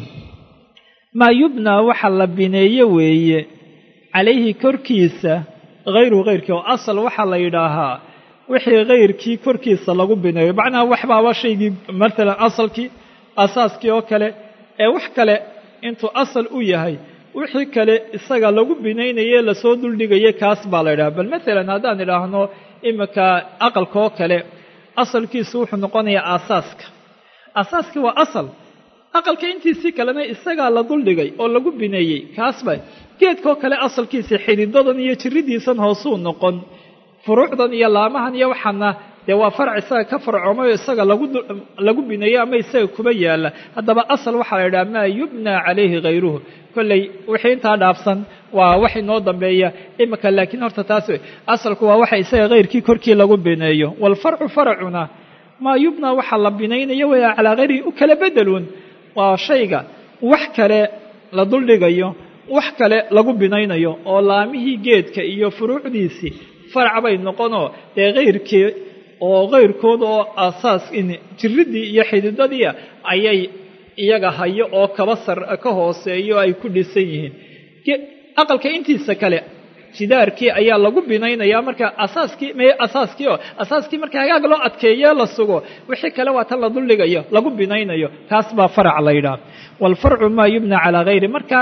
maa yubnaa waxa la bineeye weeye calayhi korkiisa hayru hayrkii oo asal waxaa la yidhaahaa wixii hayrkii korkiisa lagu bineeyo macnaha waxbaaba shaygii maalan asalkii asaaskii oo kale ee wax kale intuu asal u yahay wixii kale isaga lagu binaynaye lasoo duldhigayay kaas baa la yidhaha bal maalan haddaan idhaahno iminka aqalka oo kale asalkiisu wuxuu noqonayaa aasaaska aasaaskii waa asal aqalka intiisii kalena isagaa la duldhigay oo lagu bineeyey kaasba geedkaoo kale asalkiisa xididadan iyo jiridiisan hoosuu noqon furuucdan iyo laamahan iyo waxaana dee waa farac isaga ka farcoomay oo isaga lagu bineeyey ama isaga kuba yaala haddaba asal waxaa la yidhaha maa yubnaa calayhi hayruhu kolley wixii intaa dhaafsan waa wax inoo dambeeya imika laakiin horta taas asalku waa waxa isaga hayrkii korkii lagu bineeyo waalfarcu faracuna maa yubnaa waxaa la binaynayo waya calaa hayrihi u kala bedeluun waa shayga wax kale la duldhigayo wax kale lagu binaynayo oo laamihii geedka iyo furuucdiisii farac bay noqonoo dee hayrkii oo kayrkood oo aasaas jiridii iyo xididadii ayay iyaga hayo oo kaba sar ka hooseeyo ay ku dhisan yihiin aqalka intiisa kale jidaarkii ayaa lagu binaynayaa marka asaaskii me asaaskii oo asaaskii marka hagaag loo adkeeyo la sugo wixii kale waa tan la duldhigayo lagu binaynayo kaas baa farac la yidhaah waalfarcu maa yubna calaa hayri marka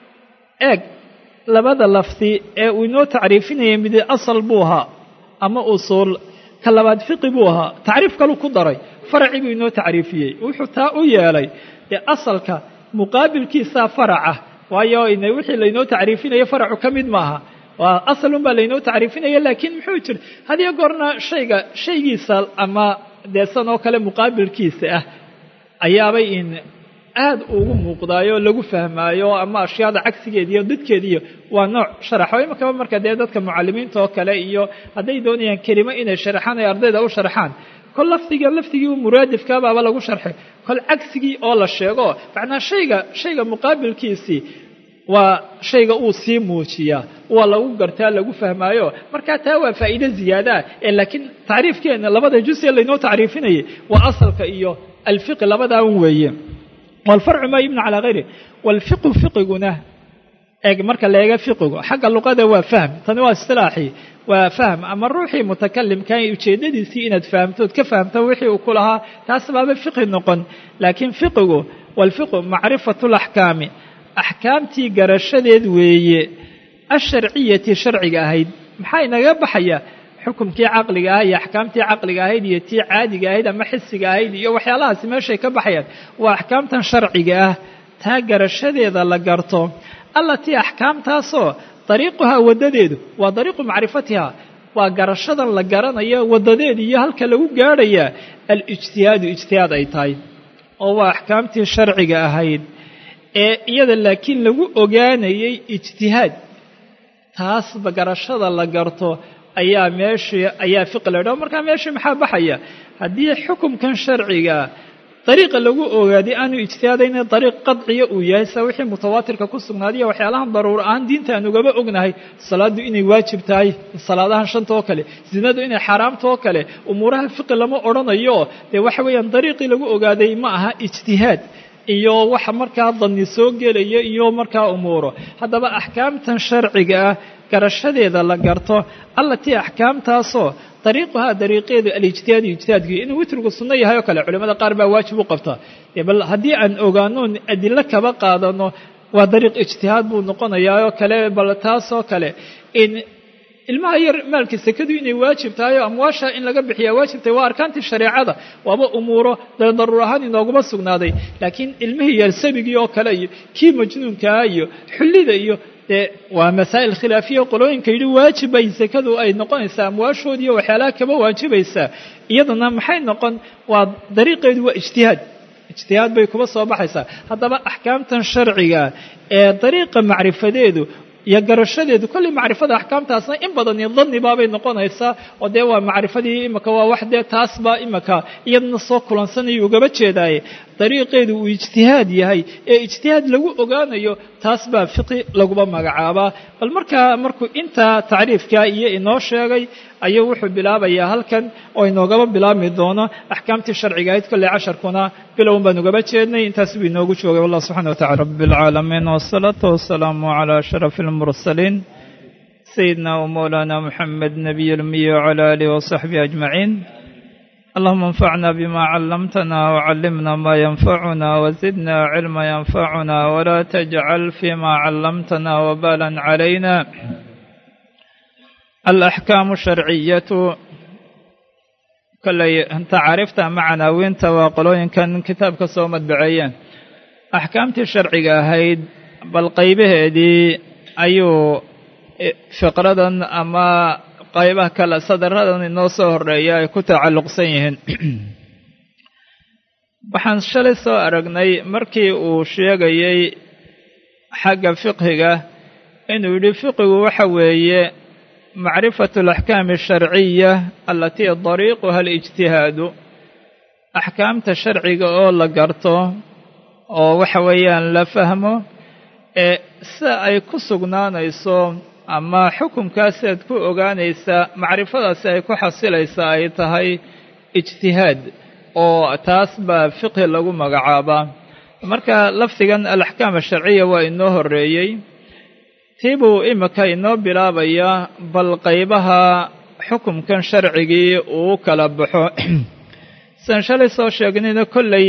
eeg labada lafdi ee uu inoo tacriifinayay mid asal buu ahaa ama usuul ka labaad fiqi buu ahaa tacriif kalu ku daray faracii buu inoo tacriifiyey wuxuu taa u yeelay dee asalka muqaabilkiisaa faraca waayo wixii laynoo tacriifinayo faracu ka mid maaha waa asalun baa laynoo tacriifinaya laakiin muxuu jira hadiyo goorna shayga shaygiisa ama deesan oo kale muqaabilkiisa ah ayaabay in aad ugu muuqdaayo lagu fahmaayo ama ashyaada cagsigeediiyo dadkeediiyo waa nooc sharaxo imakaba marka dee dadka mucalimiinta oo kale iyo hadday doonayaan kelimo inay sharaxaan ay ardayda u sharxaan kol lafdiga lafdigii muraadifkaabaaba lagu sharxay kol cagsigii oo la sheego macnaa shayga shayga muqaabilkiisii waa shayga uu sii muujiyaa waa lagu gartaa lagu fahmaayo marka taa waa faa'iide ziyaadaa ee laakiin tacriifkeena labada juz ee laynoo tacriifinayay waa asalka iyo alfiqi labadaa un weeye waalfarcu maa yubna calaa hayri waalfiqu fiqiguna eeg marka la eega fiqigu xagga luqada waa fahm tani waa istilaaxii waa fahm ama ruuxii mutakalimka ujeeddadiisii inaad fahamto ood ka fahamto wixii uu ku lahaa taas baaba fiqi noqon laakiin fiqigu waalfiqu macrifatu laxkaami axkaamtii garashadeed weeye asharciyati sharciga ahayd maxaa inaga baxaya xukumkii caqliga ah iyo axkaamtii caqliga ahayd iyo tii caadiga ahayd ama xisiga ahayd iyo waxyaalahaasi meeshay ka baxayaan waa axkaamtan sharciga ah taa garashadeeda la garto allatii axkaamtaasoo dariiquhaa waddadeedu waa dariiqu macrifatiha waa garashadan la garanayo waddadeeda iyo halka lagu gaadhayaa alijtihaadu ijtihaad ay tahay oo waa axkaamtii sharciga ahayd ee iyada laakiin lagu ogaanayay ijtihaad taasba garashada la garto ayaa meeshii ayaa fiqi la dhaho markaa meeshii maxaa baxaya haddii xukumkan sharciga dariiqa lagu ogaaday aanu ijtihaadayna dariiq qadciya uu yahay sa wixii mutawaatirka ku sugnaadiya waxyaalahan daruur ahaan diinta aan ugaba ognahay salaaddu inay waajib tahay salaadahan shanta oo kale zinadu inay xaaraamta oo kale umuuraha fiqi lama odhanayo dee waxa weeyaan dariiqii lagu ogaaday ma aha ijtihaad iyo waxa markaa danni soo gelaya iyo markaa umuuro haddaba axkaamtan sharciga ah garashadeeda la garto allatii axkaamtaasoo dariiquhaa dariiqeedu alijtihaadu ijtihaadkii inuu witrigu sunno yahay oo kale culimmada qaar baa waajib u qabta bal haddii aan ogaano adilo kaba qaadano waa dariiq ijtihaad buu noqonayaa oo kale bal taasoo kale in ilmaha yar maalka sekadu inay waajib tahay oo amwaasha in laga bixiyaa waajib tahay waa arkaantii shareecada waaba umuuro dee daruur ahaan inooguma sugnaaday laakiin ilmihii yar sabigii oo kale iyo kii majnuunkaa iyo xullida iyo dee waa masaa'il khilaafiya qolooyinka yidhi waajibay sekadu ay noqonaysaa amwaashood iyo waxyaalaha kaba waajibaysaa iyadana maxay noqon waa dariiqeedu waa ijtihaad ijtihaad bay kuba soo baxaysaa haddaba axkaamtan sharciga ee dariiqa macrifadeedu iyo garashadeedu kolley macrifada axkaamtaasna in badan iyo dannibaabay noqonaysaa oo dee waa macrifadii imaka waa wax dee taasba imaka iyadana soo kulansanaya ugaba jeedaaye dariiqeedu uu ijtihaad yahay ee ijtihaad lagu ogaanayo taas baa fiqi laguba magacaabaa bal markaa markuu intaa tacriifkaa iyo inoo sheegay ayuu wuxuu bilaabayaa halkan oo inoogaba bilaabmi doono axkaamtii sharciga ahayd kolley casharkuna bilown baan ugaba jeednay intaas buu inoogu joogay wallah subxana watacala rabi alcaalamiin wasalaatu wasalaamu calaa ashraf almursaliin sayidina wmawlaana muxamed nabiy lmiyi wcala aalihi wasaxbihi ajmaciin اللهم انفعنا بما علمتنا وعلمنا ما ينفعنا وزدنا علما ينفعنا ولا تجعل فيما علمتنا وبالا علينا الأحكام الشرعية كلي أنت عرفت معنا وانت وقلوين كان كتاب كسومة بعيان أحكامتي الشرعية هيد بل قيبه دي أيو فقرة أما qaybaha kale sadaradan inoo soo horeeya ay ku tacalluqsan yihiin waxaan shalay soo aragnay markii uu sheegayay xagga fiqhiga inuu yidhi fiqigu waxa weeye macrifatu alaxkaami asharciya alatii dariiquha alijtihaadu axkaamta sharciga oo la garto oo waxa weeyaan la fahmo ee sida ay ku sugnaanayso ama xukumkaasi aad ku ogaanaysaa macrifadaasi ay ku xasilaysaa ay tahay ijtihaad oo taas baa fiqhi lagu magacaabaa marka lafdigan alaxkaam asharciya waa inoo horreeyey tii buu imika inoo bilaabayaa bal qaybaha xukumkan sharcigii uu kala baxo sian shalay soo sheegnayna kolley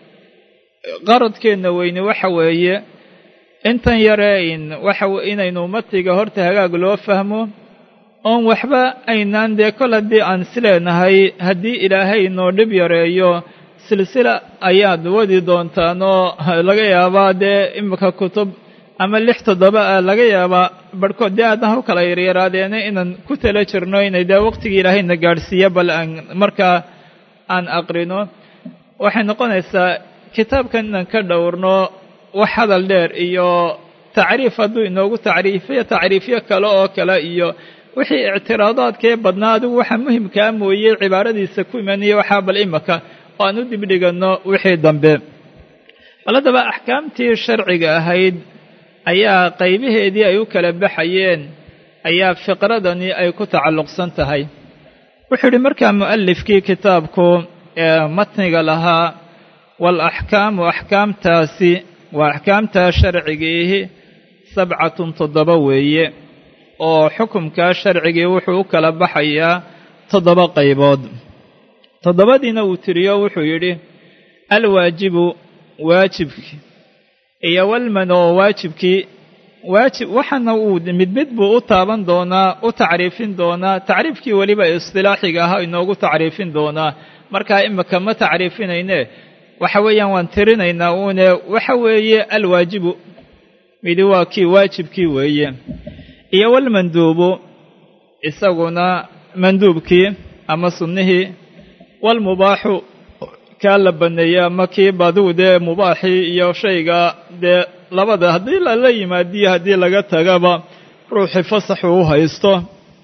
qaradkeenna weyne waxa weeye intan yaree in waxa inaynu matiga horta hagaag loo fahmo oon waxba aynaan dee kol haddii aan isleenahay haddii ilaahay noo dhib yareeyo silsila ayaad wadi doontaanoo laga yaabaa dee imika kutub ama lix toddoba ah laga yaabaa barhkood dee aadna u kala yaryaraadeena inaan ku tala jirno inay dee waqtigii ilaahayna gaadhsiiya bal aan markaa aan aqrino waxay noqonaysaa kitaabkan inaan ka dhowrno wax hadal dheer iyo tacriif hadduu inoogu tacriifiyo tacriifyo kale oo kale iyo wixii ictiraadaadkee badnaa adigu waxa muhimkaa mooyey cibaaradiisa ku imanaya waxaa bal imika oo aan u dibdhiganno wixii dambe bal haddaba axkaamtii sharciga ahayd ayaa qaybaheedii ay u kala baxayeen ayaa fiqradani ay ku tacalluqsan tahay wuxuu yidhi markaa mu'alifkii kitaabku ee matniga lahaa waalaxkaamu axkaamtaasi waa axkaamtaa sharcigiihi sabcatun toddoba weeye oo xukumkaa sharcigii wuxuu u kala baxayaa toddoba qaybood toddobadiina uu tiriyo wuxuu yidhi alwaajibu waajibkii iyo walmano waajibkii waajib waxaana uu mid mid buu u taaban doonaa u tacriifin doonaa tacriifkii weliba istilaaxiga ahaa inoogu tacriifin doonaa markaa imika ma tacriifinayne waxa weeyaan waan tirinaynaa uune waxa weeye alwaajibu midi waa kii waajibkii weeye iyo walmanduubu isaguna manduubkii ama sunnihii walmubaaxu kaa la baneeyey ama kii baduu dee mubaaxii iyo shayga dee labada haddii lala yimaadiyo haddii laga tagaba ruuxii fasaxu u haysto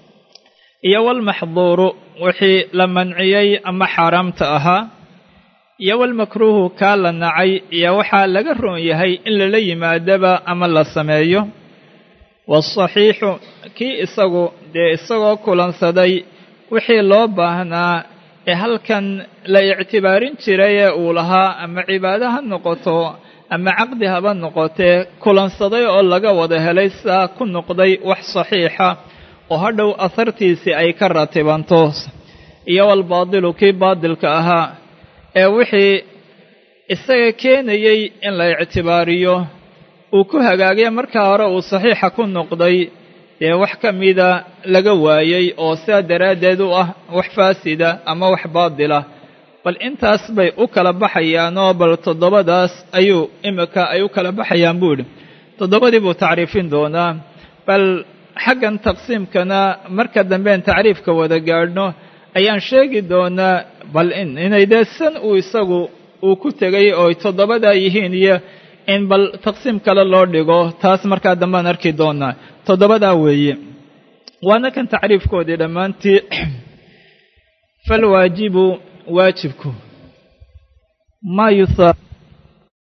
iyo walmaxduuru wixii la manciyey ama xaaraamta ahaa iyo walmakruuhu kaa la nacay iyo waxaa laga roon yahay in lala yimaadaba ama la sameeyo waasaxiixu kii isagu dee isagoo kulansaday wixii loo baahnaa ee halkan la ictibaarin jiray ee uu lahaa ama cibaado ha noqoto ama caqdi haba noqotee kulansaday oo laga wada helay saa ku noqday wax saxiixa oo hadhow asartiisii ay ka ratibanto iyo walbaadilu kii baadilka ahaa ee wixii isaga keenayey in la ictibaariyo uu ku hagaagay markaa hore uu saxiixa ku noqday dee wax ka mida laga waayey oo sidaa daraaddeed u ah wax faasida ama wax baadila bal intaas bay u kala baxayaanoo bal toddobadaas ayuu imika ay u kala baxayaan buu idhi toddobadii buu tacriifin doonaa bal xaggan taqsiimkana marka dambean tacriifka wada gaadhno ayaan sheegi doonaa bal inay dee san uu isagu uu ku tegay oo toddobadaa yihiin iyo in bal taqsiim kale loo dhigo taas markaa dambean arki doonaa toddobadaa weeye waana kan tacriifkoodii dhammaantii falwaajibu waajibku maa yusa